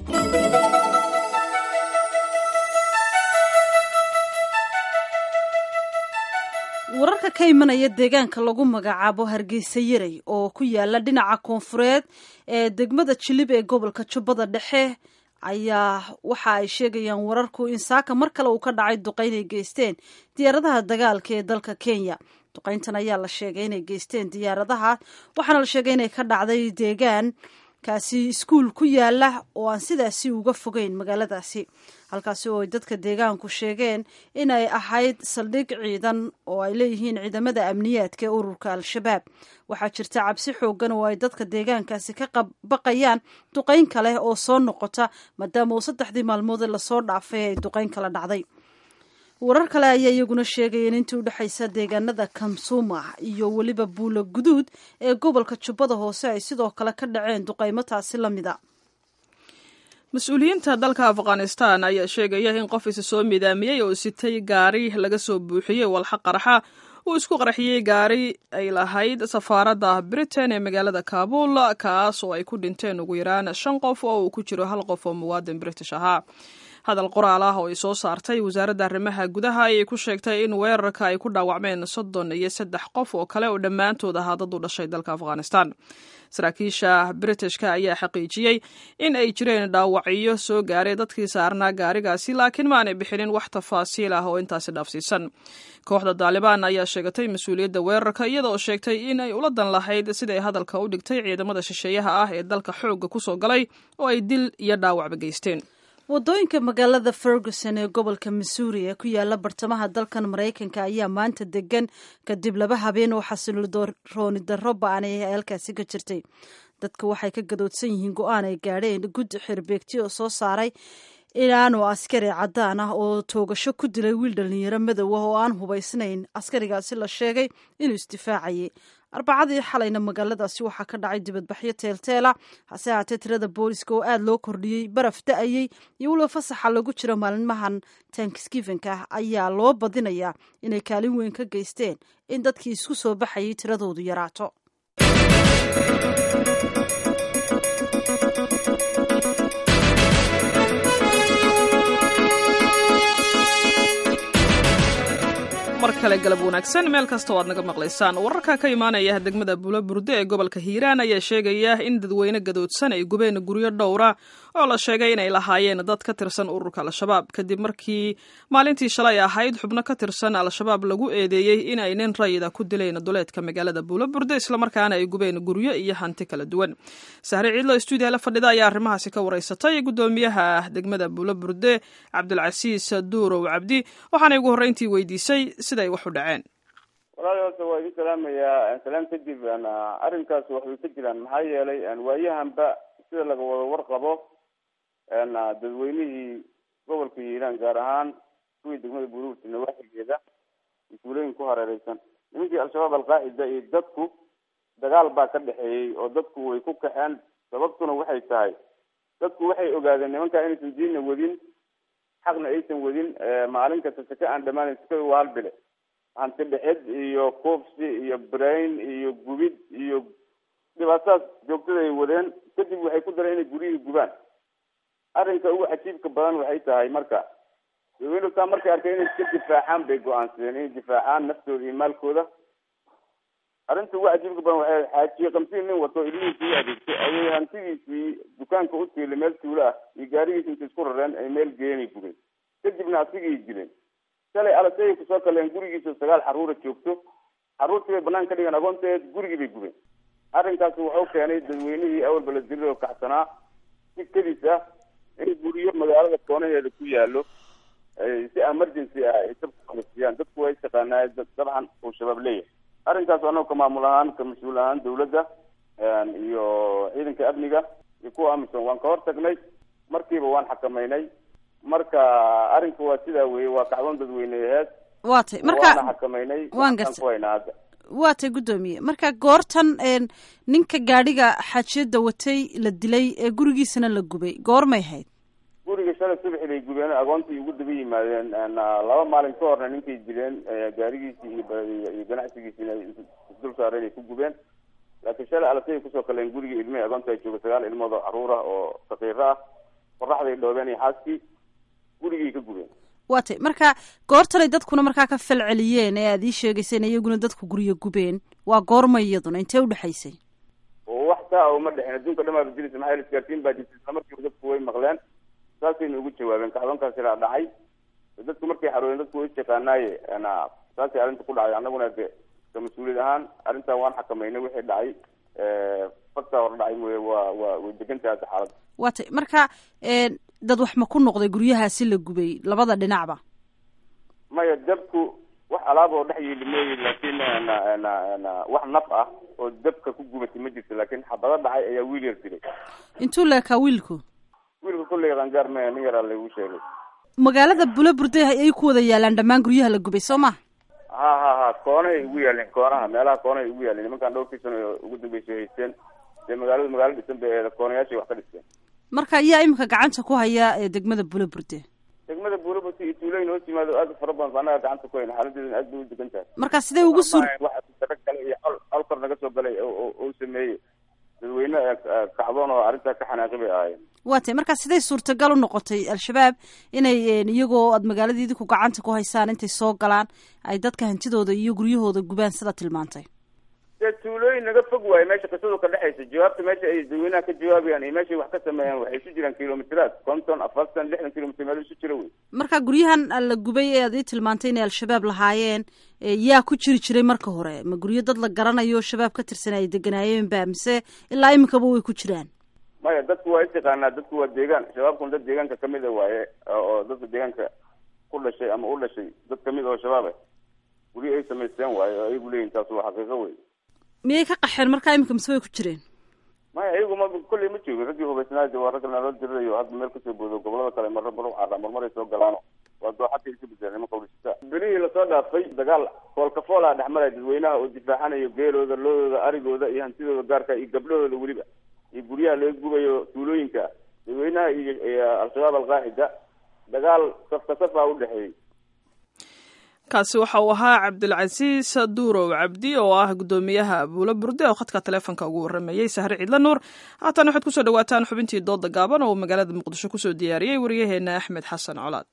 wararka ka imanaya deegaanka lagu magacaabo hargeysa yarey oo ku yaala dhinaca koonfureed ee degmada jilib ee gobolka jubbada dhexe ayaa waxa ay sheegayaan wararku in saaka mar kale uu ka dhacay duqayn ay geysteen diyaaradaha dagaalka ee dalka kenya duqayntan ayaa la sheegay inay geysteen diyaaradaha waxaana la sheegay inay ka dhacday deegaan kaasi iskuul ku yaala oo aan sidaasi uga fogeyn magaaladaasi halkaasi oo ay dadka deegaanku sheegeen inay ahayd saldhig ciidan oo ay leeyihiin ciidamada amniyaadka ee ururka al-shabaab waxaa jirta cabsi xoogan oo ay dadka deegaankaasi ka baqayaan duqayn kale oo soo noqota maadaama uu saddexdii maalmoodee lasoo dhaafay ay duqayn kala dhacday warar kale ayaa iyaguna sheegaya in intii udhexaysa deegaanada kamsuuma iyo weliba buula guduud ee gobolka jubbada hoose ay sidoo kale ka dhaceen duqaymo taasi la mida mas-uuliyiinta dalka afghanistan ayaa sheegaya in qof isa soo midaamiyey oo sitay gaari laga soo buuxiyey walxa qarxa uu isku qarxiyey gaari ay lahayd safaaradda britain ee magaalada kaabul kaas oo ay ku dhinteen ugu yaraan shan qof oo uu ku jiro hal qof oo muwaadin british ahaa hadal qoraal ah oo ay soo saartay wasaaradda arrimaha gudaha ayay ku sheegtay in weerarka ay ku dhaawacmeen soddon iyo saddex qof oo kale oo dhammaantood ahaa dad u dhashay dalka afghanistan saraakiisha britishka ayaa xaqiijiyey in ay jireen dhaawacyo soo gaaray dadkii saarnaa gaarigaasi laakiin ma aanay bixinin wax tafaasiil ah oo intaasi dhaafsiisan kooxda daalibaan ayaa sheegatay mas-uuliyadda weerarka iyada oo sheegtay in ay ula dan lahayd siday hadalka u dhigtay ciidamada shisheeyaha ah ee dalka xoogga ku soo galay oo ay dil iyo dhaawacba geysteen wadooyinka magaalada ferguson ee gobolka missouri ee ku yaala bartamaha dalkan maraykanka ayaa maanta degan kadib laba habeen oo xasiloorooni darro ba-anay ee halkaasi ka jirtay dadka waxay ka gadoodsan yihiin go-aan ay gaadheen guddi xirbeegti oo soo saaray inaanu askari caddaan ah oo toogasho ku dilay wiil dhalinyaro madow ah oo aan hubaysnayn askarigaasi la sheegay inuu isdifaacayay arbacadii xalayna magaaladaasi waxaa ka dhacay dibadbaxyo teelteela hase haatee tirada booliska oo aada loo kordhiyey baraf da-ayey iyo weliba fasaxa lagu jiro maalmahan tankskivenka ah ayaa loo badinayaa inay kaalin weyn ka geysteen in dadkii isku soo baxayay tiradoodu yaraato mar kale galab wanaagsan meel kasta oo aad naga maqlaysaan wararka ka imaanaya degmada bulo burde ee gobolka hiiraan ayaa sheegaya in dadweyne gadoodsan ay gubeen guryo dhowra oo la sheegay inay lahaayeen dad ka tirsan ururka al-shabaab kadib markii maalintii shalay ahayd xubno ka tirsan al-shabaab lagu eedeeyey in ay nin rayida ku dileen duleedka magaalada bulo burde islamarkaana ay gubeen guryo iyo hanti kala duwan sahre ciidlo stuudiya la fadhida ayaa arrimahaasi ka wareysatay gudoomiyaha degmada bulo burde cabdulcasiis duurow cabdi waxaanay ugu horreyntii weydiisay siday wax u dhaceen walaali horta waa idin salaamayaa salaam kadib arrinkaas waxbay ka jiraan maxaa yeelay waayahanba sida laga wada warqabo dadweynihii gobolka hiiraan gaar ahaan kuwii degmada buruurta nawaaxigeeda mas-uulooyin ku hareereysan nimankii al-shabaab alqaacida iyo dadku dagaal baa ka dhexeeyey oo dadku way ku kaxeen sababtuna waxay tahay dadku waxay ogaadeen nimankaa inaysan diinna wadin xaqna aysan wadin maalin kasta sake aan dhamaanayn sakada waa hal bile hanti dhexid iyo koofsi iyo brain iyo gubid iyo dhibaatadaas joogtada ay wadeen kadib waxay ku dareen inay guryihii gubaan arrinka ugu cajiibka badan waxay tahay marka dadweynutaa markay arkeen inay iska difaacaan bay go-aansadeen inay difaacaan naftooda iyo maalkooda arrinta ugu cajiibka badan waxay xaajiye kamsiin nin wato ilmihiisii u adeegtay ayay hantidiisii dukaanka u tiilay meel tuulo ah iyo gaarigiisi intay isku rareen ay meel geenay gubeen kadibna asigii dileen shalay alasay kusoo kaleen gurigiisa sagaal xaruura joogto xaruurtii bay banaan ka dhigeen agoonteed gurigii bay gubeen arrinkaasi wuxuu keenay dadweynihii awalba la dilay oo kacsanaa si kedis ah in guryo magaalada koonaheeda ku yaalo si emergency ah ay dabka qabasiyaan dadku way taqaanaa dabcan uu shabaab leeyahay arrinkaas anagu ka maamul ahaan ka mas-uul ahaan dawladda iyo ciidanka amniga iyo kuwa amisom waan ka hor tagnay markiiba waan xakameynay marka arrinku waa sidaa weye waa kacdoon dadweyneheed waa tay waana marka xakameynay waan gartay. ku haynaa hadda waa tay guddoomiye marka goortan een, ninka gaadhiga xaajiyada watay la dilay ee gurigiisana la gubay goormay ahayd guriga shalay subaxi bay gubeen agoontii ugu daba yimaadeen laba maalin ka horna ninkay dileen gaarigiisii iyo ganacsigiisiina isdul saareen ay ku gubeen laakiin shalay alasay kusoo kaleen gurigii ilmihii agoonta ay jooga sagaal ilmood oo caruur ah oo sakiiro ah qoraxday dhoobeen iyo xaaskii gurigii ka gubeen waa tay marka goortanay dadkuna markaa ka fal celiyeen ee aad ii sheegayseen iyaguna dadku guryo gubeen waa goorma iyaduna intee udhexaysay wax saa uma dhexin adduunka dhan baaba jiraysa maxaa isgaarsiin baa jirta isla markiiba dadku way maqleen saasayna ugu jawaabeen kacdoonkaasi raa dhacay dadku markay xaroodeen dadku way istaqaanaaye saasay arrinta ku dhacday annaguna de ka mas-uuliyad ahaan arrintan waan xakameynay wixii dhacay faktaa hor dhacay mooye waa waa way degantahay hadda xaaladda waa tay marka dad wax ma ku noqday guryahaasi la gubay labada dhinacba maya dabku wax alaab oo dhex yeeli mooye laakiin wax naf ah oo dabka ku gubatay ma jirto laakiin xabado dhacay ayaa wiil yar dilay intuu leekaa wiilku wiilka kolley qangaar maya nin yaraa laygu sheegay magaalada bulaburde ay ku wada yaalaan dhammaan guryaha la gubay soo ma ha ha ha koonahay ugu yaaleen koonaha meelaha koonahay ugu yaaleen nimankaan dhowrkii sano ugu dambeysay haysteen dee magaaladu magaalo dhisan bay eeda koonayaashay wax ka dhisteen marka yaa imika gacanta ku haya ee degmada bulaburde degmada buulaburde iyo tuulooyin hoos yimaado aad u fara badan annaga gacanta ku hayna xaaladeedana aad bay u degan tahay marka sidee ugu suur wax dara kale iyo col col kor naga soo galay oo sameeyey dadweyne kacdoon oo arrintaa ka xanaaqi bay ahaayeen waa tay marka siday suurtagal u noqotay al-shabaab inay iyagoo aad magaaladii idinku gacanta ku haysaan intay soo galaan ay dadka hantidooda iyo guryahooda gubaan sida tilmaantay dee tuulooyin naga fog waaye meesha qisadu ka dhexaysa jawaabta meesha ay dadweynaha ka jawaabayaan iyo meeshay wax ka sameeyaan waxay isu jiraan kilomiteraad konton afartan lixdan kilomitr meel isu jira wey marka guryahan la gubay ee aad ii tilmaantay inay al-shabaab lahaayeen yaa ku jiri jiray marka hore ma guryo dad la garanayo shabaab ka tirsan ay deganaayeen ba mise ilaa iminkaba way ku jiraan maya dadku waa istaqaanaa dadku waa deegaan shabaabkuna dad deegaanka kamid a waaye oo dadka deegaanka ku dhashay ama u dhashay dad kamid oo shabaab ah guryo ay samaysteen waaye oo ayagu leeyihin taas waa xaqiiqo wey miyay ka qaxeen markaa iminka mise way ku jireen maya ayagu ma kolley ma joogin raggii hubaysnaayo waa ragga naloo dirirayo hadda meel kasoo boodo gobolada kale marra mar caadha marmaray soo galaano waa dooxadka isu bedeleen nimanka udhisata belihii lasoo dhaafay dagaal foolkafoolaa dhexmaraya dadweynaha oo difaacanayo geelooda loodooda arigooda iyo hantidooda gaarka iyo gabdhahooda weliba iyo guryaha laga gubayo tuulooyinka dadweynaha iyo al-shabaab alqaacida dagaal safka safa udhexeeyey kaasi waxa uu ahaa cabdilcasiis duurow cabdi oo ah guddoomiyaha buulo burde oo khadka taleefonka ugu warramayey sahre ciidla nuur haatan waxaad kusoo dhawaataan xubintii dooda gaaban oo magaalada muqdisho kusoo diyaariyey waryaheena axmed xasan colaad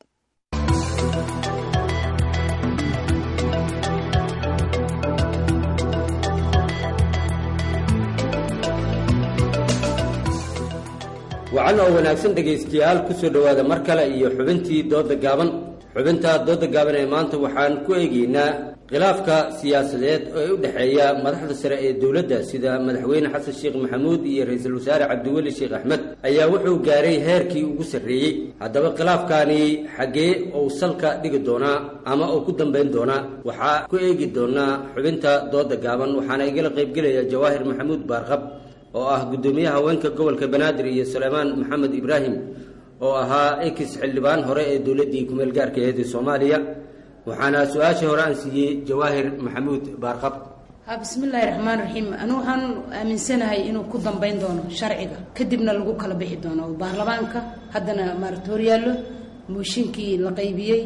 wacan oo wanaagsan dhegaystayaal kusoo dhowaada mar kale iyo xubintii dooda gaaban xubinta dooda gaaban ee maanta waxaan ku eegaynaa khilaafka siyaasadeed ee u dhexeeya madaxda sare ee dowladda sida madaxweyne xasan sheekh maxamuud iyo ra-iisul wasaare cabdiweli sheekh axmed ayaa wuxuu gaaray heerkii ugu sarreeyey haddaba khilaafkaani xaggee uu salka dhigi doonaa ama uu ku dambayn doonaa waxaa ku eegi doonaa xubinta dooda gaaban waxaana igala qaybgelaya jawaahir maxamuud baarqab oo ah guddoomiyaha haweenka gobolka banaadir iyo suleymaan maxamed ibraahim oo ahaa ex xildhibaan hore ee dowladdii kumeel gaarka aheed ee soomaaliya waxaana su-aashii hore aan siiyey jawaahir maxamuud baarqab bismillaahi raxmaan raxiim anigu waxaan aaminsanahay inuu ku dambayn doono sharciga kadibna lagu kala bixi doono oo baarlamaanka haddana maaragta horyaallo mooshinkii la qaybiyey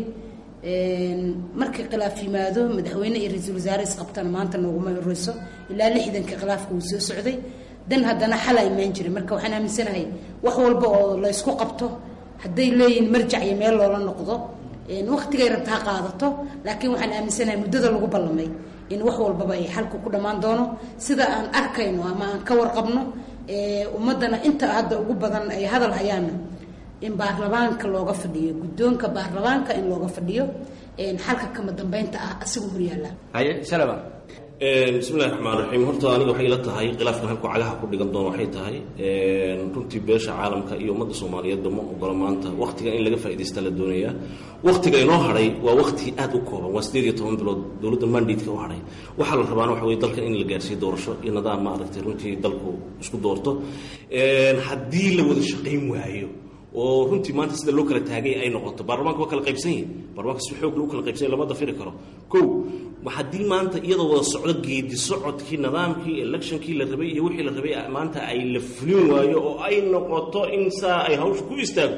markii khilaaf yimaado madaxweyne iyo ra-iisul wasaare isqabtana maanta nooguma horeyso ilaa lixdanka khilaafka uu soo socday dan haddana xala imaan jiray marka waxaan aaminsanahay wax walba oo la ysku qabto hadday leeyihiin marjac iyo meel loola noqdo waktigay rabta ha qaadato laakiin waxaan aaminsanahay muddada lagu ballamay in wax walbaba ay xalku ku dhammaan doono sida aan arkayno ama aan ka warqabno ummaddana inta hadda ugu badan ay hadal hayaana in baarlamaanka looga fadhiyo guddoonka baarlamaanka in looga fadhiyo xalka kama dambeynta ah asigu horyaala haye salama bismillahi raxmaan raxiim horta aniga waxay ila tahay khilaafkan halku cagaha ku dhigan doono waxay tahay runtii beesha caalamka iyo ummadda soomaaliyeedba ma ogola maanta waktigan in laga faaidaysta la doonayaa waktiga inoo hadhay waa wakti aad u kooban waa sideed iyo toban bilood dowladda mandatka u hadhay waxaa la rabaana waxa weye dalkan in la gaarsiiyo doorasho iyo nidaam maaragtay runtii dalku isku doorto haddii la wada shaqayn waayo oo runtii maanta sida loo kala taagay ay noqoto baarlamaanka waa kala qaybsan yihin baarlamanka si xoog lagu kala qaybsanya lama dafiri karo ko haddii maanta iyadoo wada socdo geedi socodkii nidaamkii electionkii la rabay iyo wixii la rabay maanta ay la fulin waayo oo ay noqoto in saa ay hawsha ku istaagto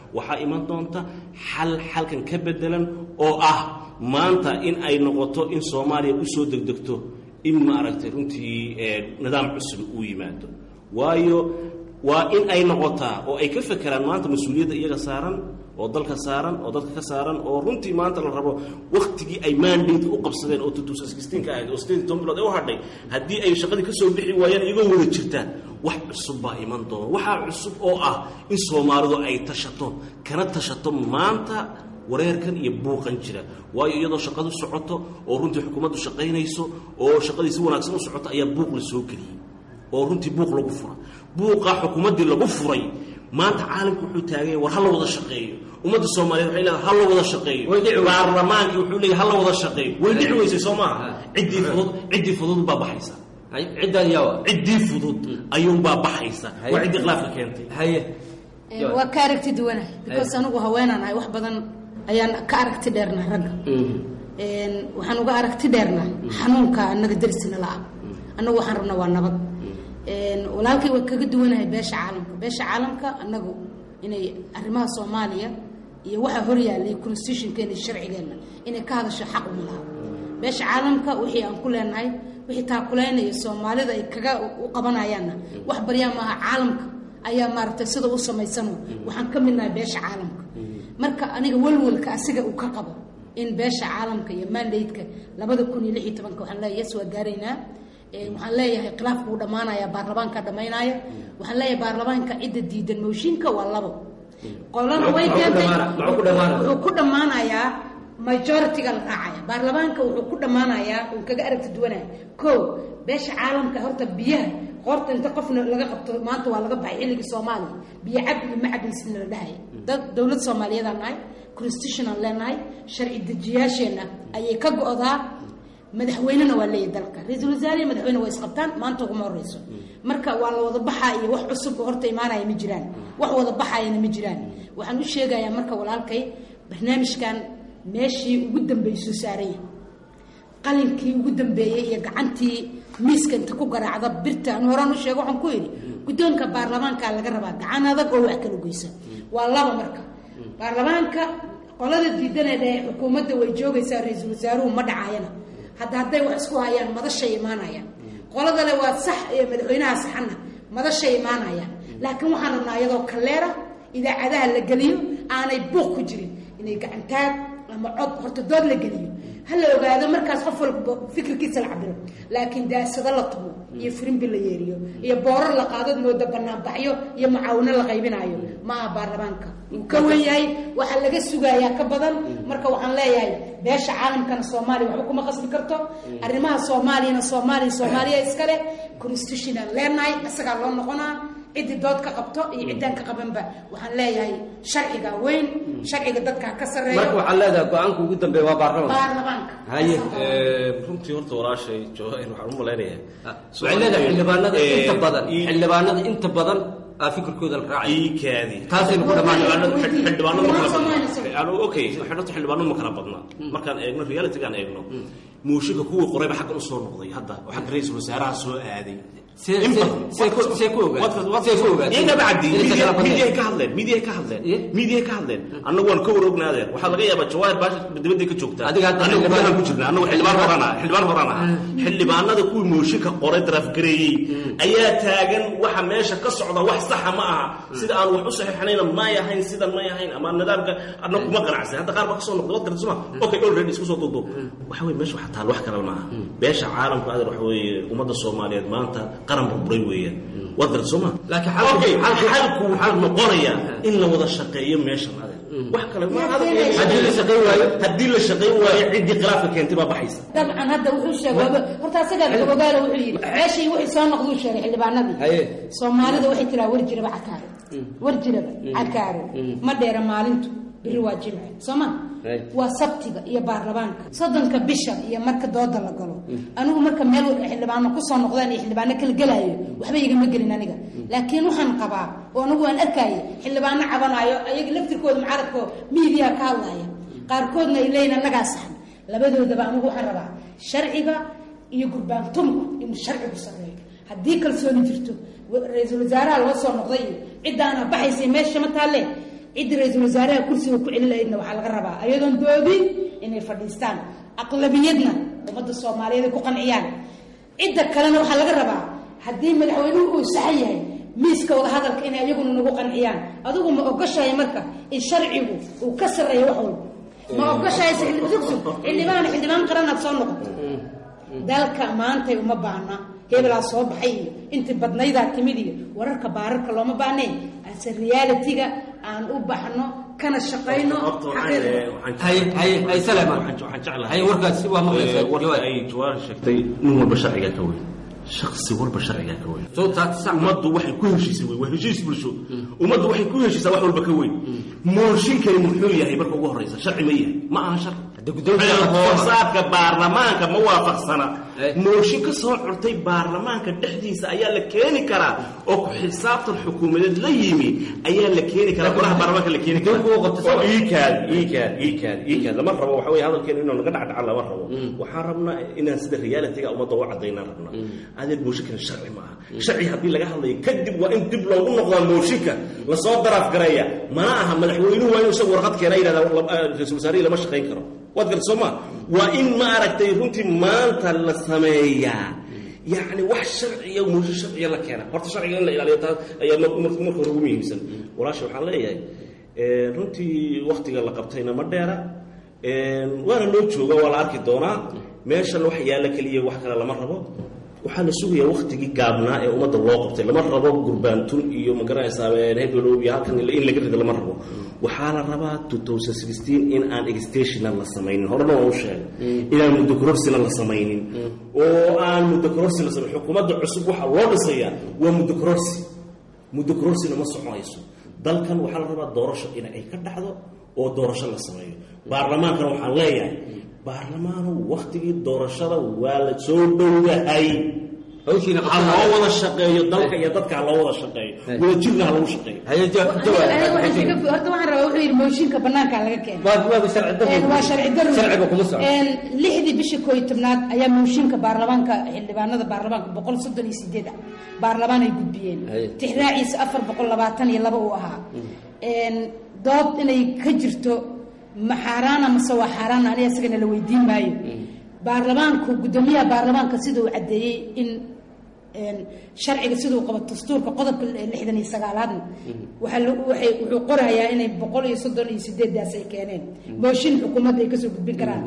waxaa iman doonta xal xalkan ka bedelan oo ah maanta in ay noqoto in soomaaliya usoo degdegto in maaragtay runtii nidaam cusub uu yimaado waayo waa in ay noqotaa oo ay ka fekeraan maanta mas-uuliyadda iyaga saaran oo dalka saaran oo dadka ka saaran oo runtii maanta la rabo waktigii ay mandate u qabsadeen oo ka ahayd oo sideed toban bilood ee u hadhay haddii ay shaqadii ka soo bixi waayaan iyagoo wada jirtaan wax cusub baa iman doona waxaa cusub oo ah in soomaalidu ay tashato kana tashato maanta wareerkan iyo buuqan jira waayo iyadoo shaqadu socoto oo runtii xukuumaddu shaqaynayso oo shaqadii si wanaagsan u socoto ayaa buuq la soo geliyey oo runtii buuq lagu fura buuqa xukuumaddii lagu furay maanta caalamku wuxuu taaganya war ha la wada shaqeeyo ummadda soomaaliyeed waxay leedahay ha la wada shaqeeyo baarlamaankii wuxuu leeyahay ha la wada shaqeeyo way dhici weysay soo maaha ciddii fudud ciddii fudud baa baxaysa ciddii fudud ayuunbaa baxaysa waa ciddii khilaafka keentay haye waa ka aragti duwanahay because anigu haweenaan ahay wax badan ayaan ka aragti dheernaa ragga waxaan uga aragti dheernaa xanuunka annaga darisna la-a annagu waxaan rabnaa waa nabad walaalkay waa kaga duwanahay beesha caalamka beesha caalamka annagu inay arrimaha soomaaliya iyo waxa horyaalay constitutionkeena iyo sharcigeenna inay ka hadasho xaq uma laha beesha caalamka wixii aan ku leenahay wixii taakuleynaya soomaalida ay kaga u qabanayaanna wax baryaa maaha caalamka ayaa maaragtay sida u samaysano waxaan ka midnahay beesha caalamka marka aniga walwalka asiga uu ka qabo in beesha caalamka iyo mandateka labada kun iyo lix iyo tobanka waxaan leeyahay yes waa gaaraynaa waxaan leeyahay khilaafku wuu dhammaanaya baarlamaanka dhammaynaya waxaan leeyahay baarlamaanka cidda diidan mooshinka waa labo qolana way keentay wuxuu ku dhammaanayaa majority-ga la raacaya baarlamaanka wuxuu ku dhammaanayaa uu kaga aragti duwanaya ko beesha caalamka horta biyaha qoorta inta qofna laga qabto maanta waa laga baxay xilligii soomaaliya biyo cab iyo macabiisna la dhahaya dad dowlad soomaaliyeedaan nahay constitutionaan leenahay sharci dejiyaasheenna ayay ka go-daa madaxweynena waa leeyahy dalka ra-iisul wasaare iyo madaxweyne waa isqabtaan maanta uguma horeyso marka waa la wada baxaa iyo wax cusub oo horta imaanaya ma jiraan wax wada baxayana ma jiraan waxaan u sheegayaa marka walaalkay barnaamijkan meeshii ugu dambeysuu saaranya qalinkii ugu dambeeyey iyo gacantii miiska inta ku garaacda birta anu horaan u sheego waxaan ku yidhi guddoonka baarlamaanka laga rabaa gacan adag oo wax kala goysa waa laba marka baarlamaanka qolada diidanee dhee xukuumadda way joogaysaa ra-iisul wasaaruhu ma dhacayana hadda hadday wax isku hayaan madashay imaanayaan qoladale waa sax ee madaxweynaha saxana madashay imaanayaan laakiin waxaan rabnaa iyadoo kaleera idaacadaha la geliyo aanay buuq ku jirin inay gacantaag ama cod horta dood la geliyo ha la ogaado markaas qof walba fikirkiisa la cabiro laakiin daasado la tumo iyo firimbi la yeeriyo iyo boorar la qaadod mooda banaanbaxyo iyo mucaawino la qaybinaayo ma aha baarlamaanka uu ka wen yahay waxaa laga sugayaa ka badan marka waxaan leeyahay beesha caalamkana soomaaliya waxba kuma qasbi karto arrimaha soomaaliyana soomaaliya soomaaliya iskale constitutionaan leenahay isagaa loo noqonaa ciddii dood ka qabto iyo ciddaan ka qabanba waxaan leeyahay sharciga weyn sharciga dadka ka sarreeyo marka waxaa leedahay go-aanka ugu dambeeya waa baarlamaan baarlamaanka haye runtii horta walaashay jawahir waxaan u malaynayaa waxay leedahay xildhibaanada inta badan xildhibaanada inta badan aa fikirkooda la raacay iikaadi taasaynu ku dhammaan xildhibaanadu ma kala badna okay horta xildhibaanadu ma kala badna markaan eegno realitygaan eegno muushinka kuwii qorayba xaggan u soo noqday hadda oo xagga ra-iisul wasaaraha soo aaday midiyahay ka hadleen midiyahay ka hadleen midiyahay ka hadleen annagu waan ka warognaadeen waxaa laga yaabaa jawaahir baasha dibadday ka joogtaa annagu gudahaan ku jirna annagu xildhibaan horaan aha xildhibaan horaan aha xildhibaanada kuwii mooshinka qoray daraafgareeyey ayaa taagan waxa meesha ka socda wax saxa ma aha sida aan wax u saxiixanayna may ahayn sidan may ahayn ama nidaamka annagu kuma qanacsan hadda qaar baa ka soo noqday wad garta suma okay already isku soo duuduub waxa weye meesha waxa taal wax kale maaha beesha caalamka adeer waxa weeye ummadda soomaaliyeed maanta qaran burburay weeyaan waad garta soo ma okay xalku wuxuu noqonayaa in la wada shaqeeyo meeshan adeer wax kale ma haddii la shaqeyn waayo haddii la shaqeyn waayo ciddii khilaafka keentay baa baxaysa dabcan hadda wuxuu sheegay horta asagaa ogaala wuxuu yidhi meeshii wixii soo noqduu sheegay xildhibaanadii soomaalida waxay tiraa war jiraba cakaaro war jiraba cakaaro ma dheera maalintu biri waa jimce soo ma waa sabtiga iyo baarlamaanka soddonka bisha iyo marka dooda la galo anigu marka meel xildhibaano kusoo noqdaan iyo xildhibaano kala gelaayo waxba igama gelin aniga laakiin waxaan qabaa oo anigu waan arkaaye xildhibaano cabanaayo ayaga laftirkooda mucaaradko miidiya ka hadlaya qaarkoodna ay leeyihin annagaa saxan labadoodaba anigu waxaan rabaa sharciga iyo gurbaantumka inuu sharcigu sareeyo haddii kalsooni jirto ra-iisul wasaaraha loo soo noqday iyo ciddaana baxaysay meesha ma taalle cidda ra-iisul wasaaraha kursiga ku celin lahaydna waxaa laga rabaa ayadoon doodin inay fadhiistaan aqlabiyadna ummadda soomaaliyeed ay ku qanciyaan cidda kalena waxaa laga rabaa haddii madaxweynuhu uu saxan yahay miiska wada hadalka inay ayaguna nagu qanciyaan adigu ma ogoshahay marka in sharcigu uu ka sarreeyo wax walba ma ogoshahay xildhibaan xildhibaan qaranaad soo noqoto dalka maantay uma baahna hebelaa soo baxay iyo intii badnaydaa timid iyo wararka baararka looma baahneen ase realitiga aan u baxno kana shaqayno ay jawaar sheegtay nin walba sharcigaa ka weyn shaksi walba sharcigaa ka weyn ummaddu waxay ku heshiisay wey waa heshiis bulsho ummaddu waxay ku heshiisaa wax walba ka weyn mooshinkani muxuu yahay marka ugu horeysa sharci ma yahay ma aha sharci hoosaadka baarlamaanka ma waafaqsana mooshin ka soo curtay baarlamaanka dhexdiisa ayaa la keeni karaa oo ku xisaabtan xukuumadeed la yimi ayaa la keeni karaa golaha baarlamaanka la keeni karaa oo iikaad iikaad iikaad iikaad lama rabo waxa weeye hadalkeenu inuu naga dhacdhaca lama rabo waxaan rabnaa inaan sida realitiga ummadda u cadaynaan rabnaa adeer mooshinkana sharci ma aha sharci haddii laga hadlayo kadib waa in dib loogu noqdaa mooshinka lasoo daraaf gareeya mana aha madaxweynuhu waa inuu isagu warqad keena yidhahda ra-isul wasaarihii lama shaqayn karo waad garta soo ma waa in ma aragtay runtii maanta la sameeyaa yacni wax sharciya muusho sharciya la keena horta sharciga in la ilaaliyo taas ayaa marka hore ugu muhiimsan walaasha waxaan leeyahay runtii waktiga la qabtayna ma dheera waana loo jooga waa la arki doonaa meeshan wax yaalla keliya wax kale lama rabo waxaa la sugayaa waktigii gaabnaa ee ummadda loo qabtay lama rabo gurbaantun iyo magaranaysaa hebelow iyo halkan in laga rido lama rabo waxaa la rabaa in aan extensional la samaynin horena waan u sheegay inaan muddo kororsina la samaynin oo aan muddo kororsi la samayn xukuumadda cusub waxaa loo dhisayaa waa muddo kororsi muddo kororsina ma soconayso dalkan waxaa la rabaa doorasho in ay ka dhacdo oo doorasho la sameeyo baarlamaankana waxaan leeyahay baarlamaanu waktigii doorashada waa la soo dhowahay ha loo wada shaqeeyo dalka iyo dadka ha loo wada shaqeeyo wadajirna ha lagu shaqeeyo horta waxaan rabaa wuxuu yidhi mooshinka banaankaa laga keenay waa sharci daro lixdii bishii koo iyo tobnaad ayaa mooshinka baarlamaanka xildhibaanada baarlamaanka boqol soddon iyo sideed ah baarlamaan ay gudbiyeen tixraaciisa afar boqol labaatan iyo laba uu ahaa dood inay ka jirto ma xaaraana mase waa xaaraana aniga isagana la weydiin maayo baarlamaanku guddoomiyaha baarlamaanka sida uu caddeeyey in sharciga siduu qabo dastuurka qodobka lixdan iyo sagaalaadna waxay wuxuu qorayaa inay boqol iyo soddon iyo sideedaas ay keeneen mooshin xukuumadda ay kasoo gudbin karaan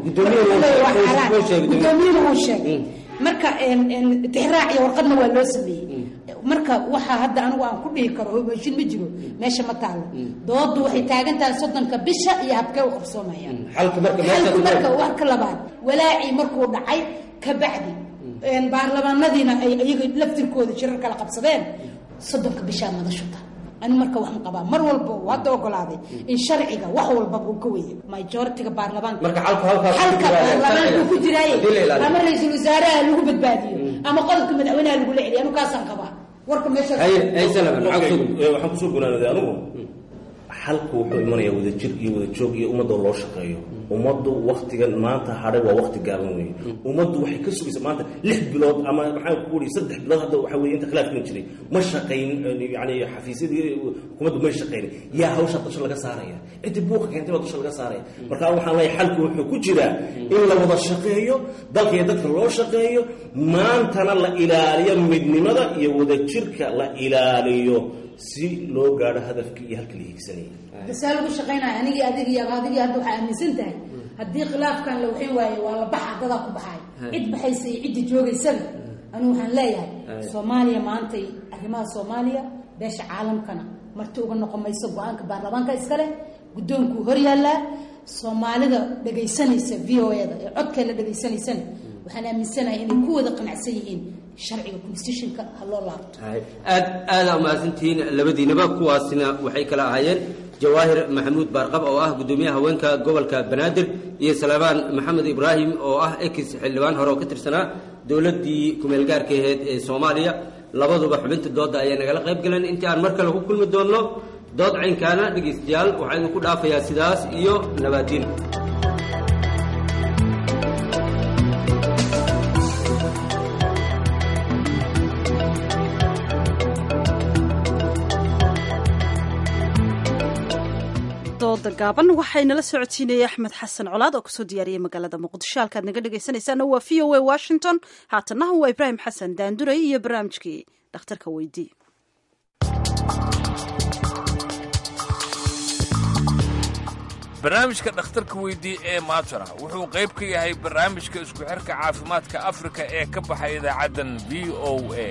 guddoomiyuhu uu sheegay marka tixraac iyo warqadna waa loo sameeyey marka waxaa hadda anigu aan ku dhihi karo mooshin ma jiro meesha ma taalo doodu waxay taagan tahay soddonka bisha iyo habkee u qabsoomayaan xalku marka wax ka labaad walaacii markuu dhacay ka bacdi baarlamaanadiina ay iyaga laftirkooda jirar kala qabsadeen soddonka bishaa madashuta ani marka waxaan qabaa mar walba uu hadda ogolaaday in sharciga wax walbaba uu ka weya majoritiga baarlamaanka halka baarlamaanka ku jiraaye ama ra-iisul wasaaraha lagu badbaadiyo ama qodobka madaxweynaha lagula celiyo anu kaasaan qabaa warka meesha waxaan kusoo gunaanaday anigu xalku wuxuu imanayaa wadajir iyo wadajoog iyo ummadda loo shaqeeyo ummaddu waktigan maanta hadhay waa wakti gaaban weeye ummaddu waxay ka sugaysa maanta lix bilood ama maxaan ku uri saddex bilood hadda waxa weye inta khilaafkan jiray ma shaqayn yani xafiisyadii hukuumaddu may shaqayn yaa hawsha dusha laga saaraya ciddi buuqa keentay baa dusha laga saaraya marka waxaan leeyahay xalku wuxuu ku jiraa in la wada shaqeeyo dalka iyo dadka loo shaqeeyo maantana la ilaaliyo midnimada iyo wadajirka la ilaaliyo si loo gaadho hadafkii iyo halka la hiigsanayay basaa lagu shaqaynaya anigii adigii ama adigii hadda waxaa aaminsan tahay haddii khilaafkan la waxin waaye waa la baxa dadaa ku baxay cid baxaysa iyo cidda joogaysaba anigu waxaan leeyahay soomaaliya maantay arrimaha soomaaliya beesha caalamkana marti uga noqon mayso go-aanka baarlamaanka iskale guddoonkuu hor yaallaa soomaalida dhagaysanaysa v o e da ee codkeena dhagaysanaysana waxaan aaminsanahay inay ku wada qanacsan yihiin sharciga constitutionka ha loo laabto aad aada umahadsantihiin labadiinaba kuwaasina waxay kala ahaayeen jawaahir maxamuud baarqab oo ah guddoomiyaha haweenka gobolka banaadir iyo salaamaan maxamed ibraahim oo ah ex xildhibaan hore oo ka tirsanaa dowladdii kumeelgaarka aheyd ee soomaaliya labaduba xubinta doodda ayaa nagala qayb galeen intii aan mar kale ku kulmi doonno dood caynkaana dhegaystayaal waxaa idinku dhaafayaa sidaas iyo nabaadiin dooda gaaban waxaynala socodsiinayay axmed xasan colaad oo kasoo diyaariyey magaalada muqdisho halkaad naga dhegaysanaysaana waa v o a washington haatanaha waa ibraahim xasan daanduray iyo barnaamijkii dhakhtarka weydii barnaamijka dhakhtarka weydii ee maatara wuxuu qayb ka yahay barnaamijka isku xirka caafimaadka afrika ee ka baxay idaacaddan v o a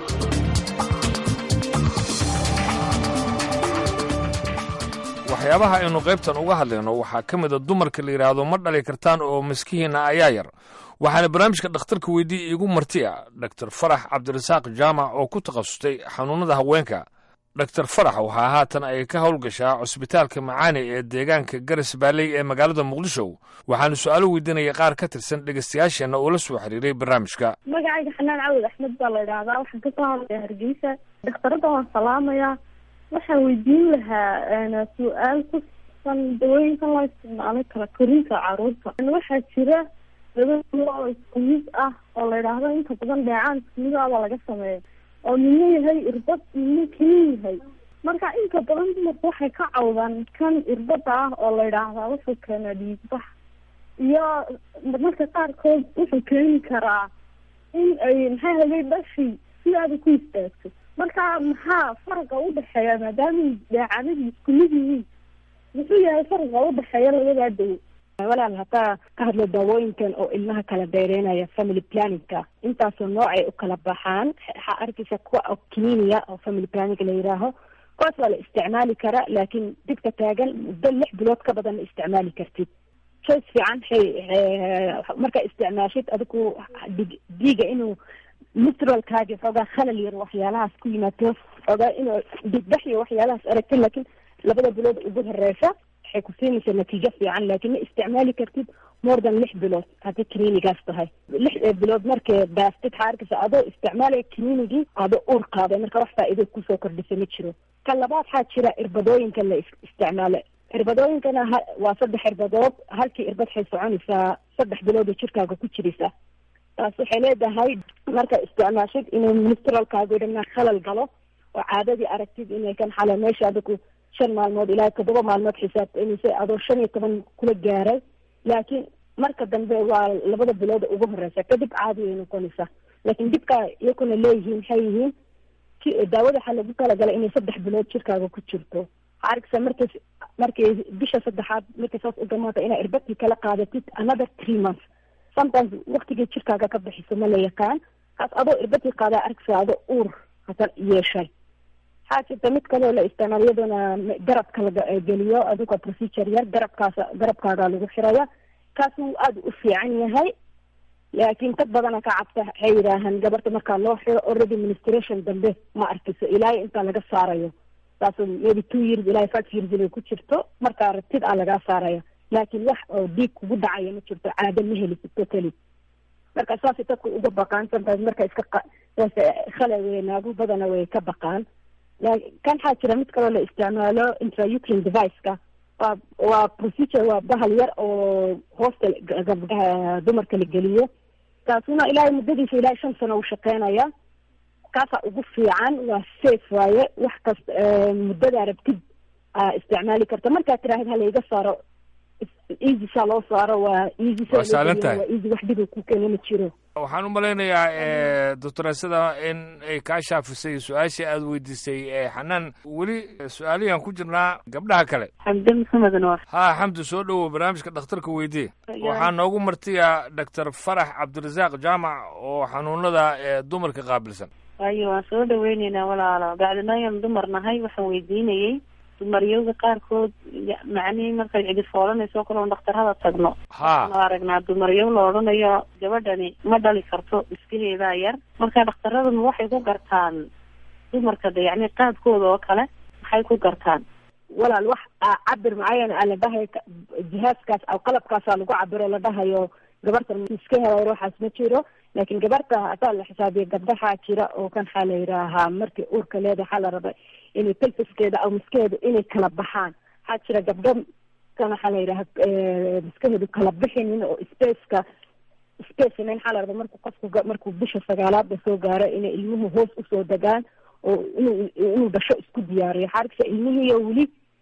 waxyaabaha aynu qaybtan uga hadlayno waxaa ka mid a dumarka la yidhaahdo ma dhali kartaan oo maskihiinna ayaa yar waxaana barnaamijka dhakhtarka weydii iigu marti a dor farax cabdirasaaq jaamac oo ku takhasustay xanuunnada haweenka dor farax waxaa haatan ay ka howlgashaa cusbitaalka macaani ee deegaanka garas baaley ee magaalada muqdisho waxaanu su-aalo weydiinaya qaar ka tirsan dhegaystayaasheenna oo la soo xiriiray barnaamijka magacayga xanaan cawad axmed baa la idhaahdaa waxaan kasoo hadlaya hargeysa dhakhtarada waan salaamayaa waxaan weydiin lahaa su-aal ku saabsan dawooyinkan loo isticmaalay kala korinta caruurta waxaa jira laba duo oo isku mid ah oo la idhaahdo inta badan dheecaan isku mid ah baa laga sameeya oo midna yahay irbad midna keli yahay marka inta badan dumarku waxay ka cawdaan kan irbada ah oo la idhaahdaa wuxuu keenaa dhiigbax iyo marmarka qaarkood wuxuu keeni karaa in ay maxay haday dhashi sidaada ku istaagto marka maxaa faraqa udhexeeya maadaama dheecanadu isku mid yihiin muxuu yahay faraqa udhexeeya labadaa dawo walaal haddaa ka hadlo daawooyinkan oo ilmaha kala dheereynaya family planningka intaasoo noocay u kala baxaan waxaa arkaysa kuwa oo kiniiniya oo family planning la yidhaaho kuwaas waa la isticmaali karaa laakiin dibka taagan muddo lix bilood ka badan ma isticmaali kartid choice fiican hay markaa isticmaashid adigu dig diiga inuu mitralkaaga xoogaa khalal yar waxyaalahaas ku yimaado xoogaa inuu digbax iyo waxyaalahaas aragta laakiin labada bilood ugu horeysa waxay ku siinaysaa natiijo fiican laakiin ma isticmaali kartid more than lix bilood haddii clinigaas tahay lix bilood markay baastid waxaa arkaysa adoo isticmaalaya clinicii adoo uur qaaday marka wax faa'iido kusoo kordhisa ma jiro ka labaad waxaa jira irbadooyinka la isticmaalo irbadooyinkana ha waa saddex irbadood halkii irbad waxay soconaysaa saddex bilood oo jirkaaga ku jiraysa taas waxay leedahay marka isticmaashid inuu mistralkaaga dhamnaa khalal galo oo caadadii aragtid inay kan xala meesha adigu shan maalmood ilaa toddoba maalmood xisaabtaynaysa adoo shan iyo toban kula gaaray laakiin marka dambe waa labada bilood ugu horeysa kadib caadi ay noqonaysaa laakiin dibka iyakuna leeyihiin maxay yihiin daawada waxaa lagu talagalay inay saddex bilood jirkaaga ku jirto waxaa arkaysa markay markay bisha saddexaad markay saas u dhamaata inaa irbadkii kala qaadatid another three months sometimes waktigii jirkaaga ka bixiso ma la yaqaan kaas adoo irbadkii qaadaa arkaysa adoo uur hasan yeeshay waxaa jirta mid kaleo la isticmaal iyaduna garabka la geliyo adigoo procedure yar garabkaas garabkaaga lagu xiraya kaas wuu aada u fiican yahay laakiin dad badana ka cabta waxay yidhaahaan gabarta markaa loo xiro already ministration dambe ma arkiso ilaa intaa laga saarayo taas maybe two years ilaa five years inay ku jirto markaa rabtid aa lagaa saaraya laakiin wax oo dhiig kugu dhacaya ma jirto caado ma helisid totally marka saasay dadku uga baqaan sometimes marka iska khale wey naagu badana way ka baqaan kan waxaa jira mid kaloo la isticmaalo intraucrin deviceka waa waa procedure waa bahal yar oo hoosta gabdhaha dumarka la geliyo kaasuna ilaahay muddadiisa ilaahay shan sano uu shaqeynaya kaasaa ugu fiican waa safe waaye wax kasta muddadaa rabtid aa isticmaali karta markaad tiraahid halayga saaro easy saa loo saaro waa easy Waa sahlan tahay. waa easy wax dhiba ku keena ma jiro waxaan u malaynayaa doctoreesada in ay kaa shaafisay su-aashii aada weydiisay ee xanaan weli su-aaliyan ku jirnaa gabdhaha kale xamdi maxamed noor haa xamdi soo dhowow barnaamijka dhakhtarka weydii waxaa noogu martiya doctor farax cabdirasaaq jaamac oo xanuunada ee dumarka qaabilsan waayo waan soo dhaweyneynaa walaalo bacdinooyan dumar nahay waxaan weydiinayey dumaryowga qaarkood ya- macnihii markay cidi foolanayso kale on dhakhtarada tagno ha waxaanu aragnaa dumaryow la odhanayo gabadhani ma dhali karto iskaheedaa yar marka dhakhtaraduna waxay ku gartaan dumarka de yacni qaabkooda oo kale maxay ku gartaan walaal wax aa cabir mucayan aa la dhahayo ka- jihaaskaas aw qalabkaasaa lagu cabiro la dhahayo gabarta iska helayo waxaas ma jiro laakiin gabarta hadaa la xisaabiyo gabdhahaa jira oo kan waxaa la yidhaahaa markii uurka leeda waxaa la raba inay pelfiskeeda aw miskaheedu inay kala baxaan waxaa jira gabdho kan waxaa la yidhaha miskaheedu kala bixinin oo spaceka spacena waxaa la raba markuu qofku ga- markuu bisha sagaalaadba soo gaaro inay ilmuhu hoos usoo degaan oo inuu inuu dhasho isku diyaariyo waxaa arkaysa ilmihiiyo weli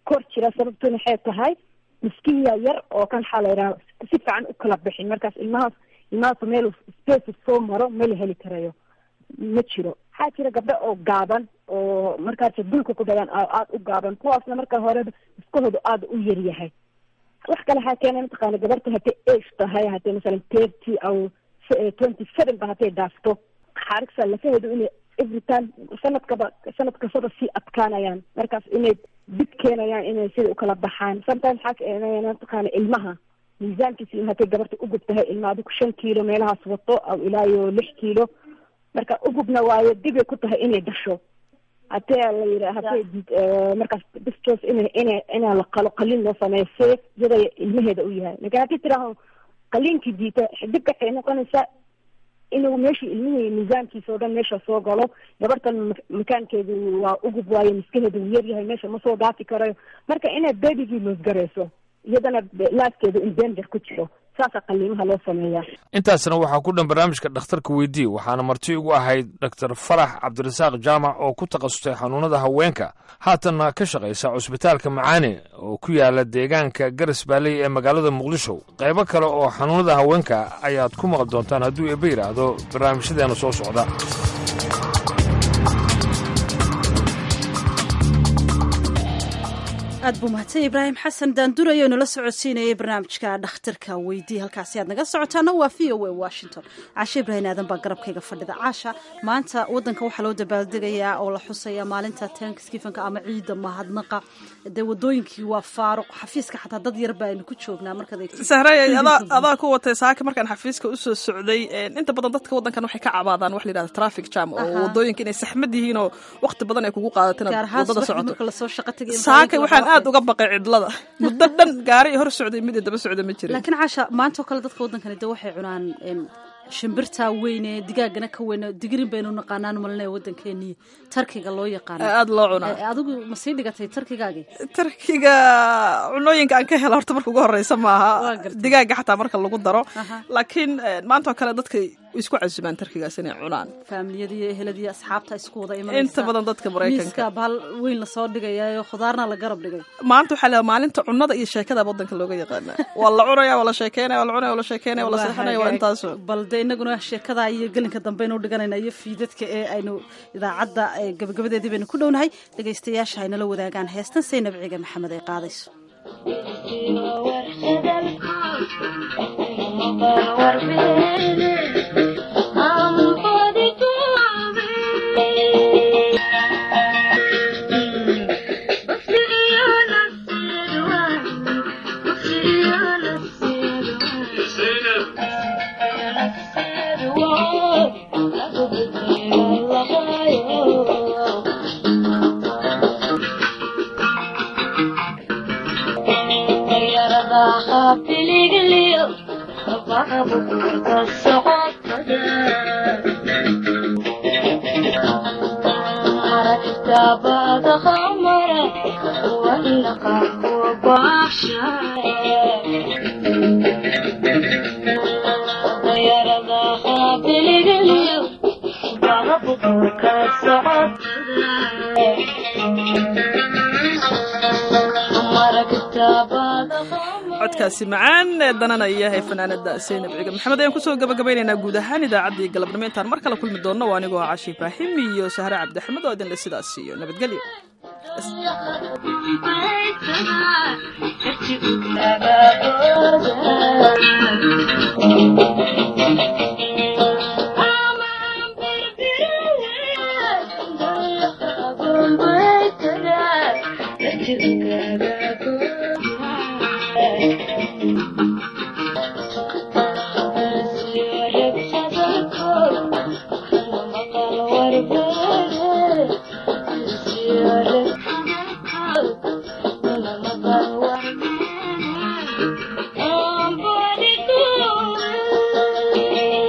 kor jira sababtuna waxay tahay miskiya yar oo kan waxaa la yidhaha si fiican u kala bixin markaas ilmahaas ilmahaas meel space soo maro ma la heli karayo ma jiro waxaa jira gabdho oo gaaban oo markaas dulka ku dhagaan aada u gaaban kuwaasna marka hore iskahoodu aada u yar yahay wax kale waxaa keena mataqaana gabarta hatay age tahay hatay masalan thirty aw twenty seven ba hatay dhaafto xaarigsa lafaheedu inay every time sanadkaba sanad kastaba sii adkaanayaan markaas inay dib keenayaan inay sida ukala baxaan sometimes waxaa keenaya mataqaana ilmaha miisaankiisa hatay gabarta ugub tahay ilma adigu shan kiilo meelahaas wato aw ilaa iyo lix kiilo marka ugubna waayo dibay ku tahay inay dhasho hatee la yidha hatee markaas distos ina ina inaa la qalo qalin loo sameeyo safe iyada ilmaheeda u yahay lakin haddii tiraaho qaliinkii diita dibka waxay noqonaysaa inuu meeshii ilmihii miisaankiisa oo dhan meesha soo galo gabartan makaankeedu waa ugub waayo miskaheedu uu yar yahay meesha ma soo dhaafi karayo marka inay babygii loosgarayso iyadana laaskeedu in danger ku jiro saasa qaliimaha loo sameeyaa intaasna waxaa ku dhan barnaamijka dhakhtarka weydii waxaana marti ugu ahayd doctor farax cabdirasaaq jaamac oo ku takhasustay xanuunada haweenka haatanna ka shaqaysa cusbitaalka macaane oo ku yaala deegaanka garas baaley ee magaalada muqdisho qaybo kale oo xanuunada haweenka ayaad ku maqli doontaan hadduu eeba yidhaahdo barnaamijyadeena soo socda aad buu mahadsan ibraahim xasan daandurayo inala socodsiinayay barnaamijka dhakhtarka weydii halkaasi aad naga socotaana waa v o a washington caashe ibraahim aadan baa garabkayga fadhida caasha maanta wadanka waxaa loo dabaaldegayaa oo la xusaya maalinta tankskifanka ama ciidda mahadnaqa dee wadooyinkii waa faaruq xafiiska xataa dad yar baa aynu ku joognaa markaad sahray adaa ku watay saaka markaan xafiiska usoo socday inta badan dadka wadankan waxay ka cabaadaan wax la yidhahda traffic jam oo wadooyinka inay saxmad yihiin oo waqti badan ay kugu qaadato inaad wadada socoto saaka waxaan aad uga baqay cidlada muddo dhan gaari hor socday mid daba socda ma jirin laakiin caasha maantoo kale dadka waddankani de waxay cunaan shimbirtaa weyne digaagana ka weyne digirin baynu naqaanaan malinaya waddankeeniyo tarkiga loo yaqaano aada loo cunaa adigu ma sii dhigatay tarkigaagii tarkiga cunooyinka aan ka hela horta marka ugu horeysa maaha digaaga xataa marka lagu daro laakiin maantoo kale dadka isku casumaan tarkigaas inay cunaan faamiliyadii eheladii asxaabta isku wada imanaysa inta badan dadka maraykanka miiska bahal weyn lasoo dhigayayo khudaarna la garab dhigay maanta waxaa leedahay maalinta cunada iyo sheekada waddanka looga yaqaana waa la cunaya waa la sheekeynaya waa la cunaya waa la sheekeynaya waa la seexanaya waa intaaso bal de inaguna sheekada iyo gelinka dambe aynu dhiganayna iyo fiidadka ee aynu idaacadda gabagabadeedii baynu ku dhownahay dhegaystayaasha aynala wadaagaan heestan saynab ciga maxamed ay qaadayso codkaasi macaan ee dananaya ee fanaanada saynab ciga maxamed ayaan kusoo gabagabaynaynaa guud ahaan idaacaddii galabnimo intaan mar kale kulmi doonno waa anigoo cashi ibraahim iyo sahre cabdixamed oo idinle sidaas iyo nabadgelyo Oh,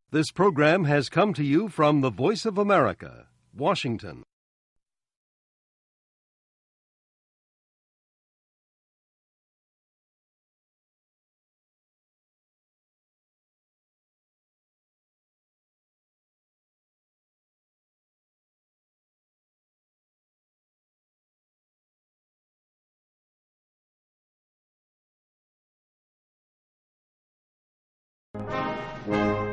This program has come to you from the Voice of America, Washington. Thank you.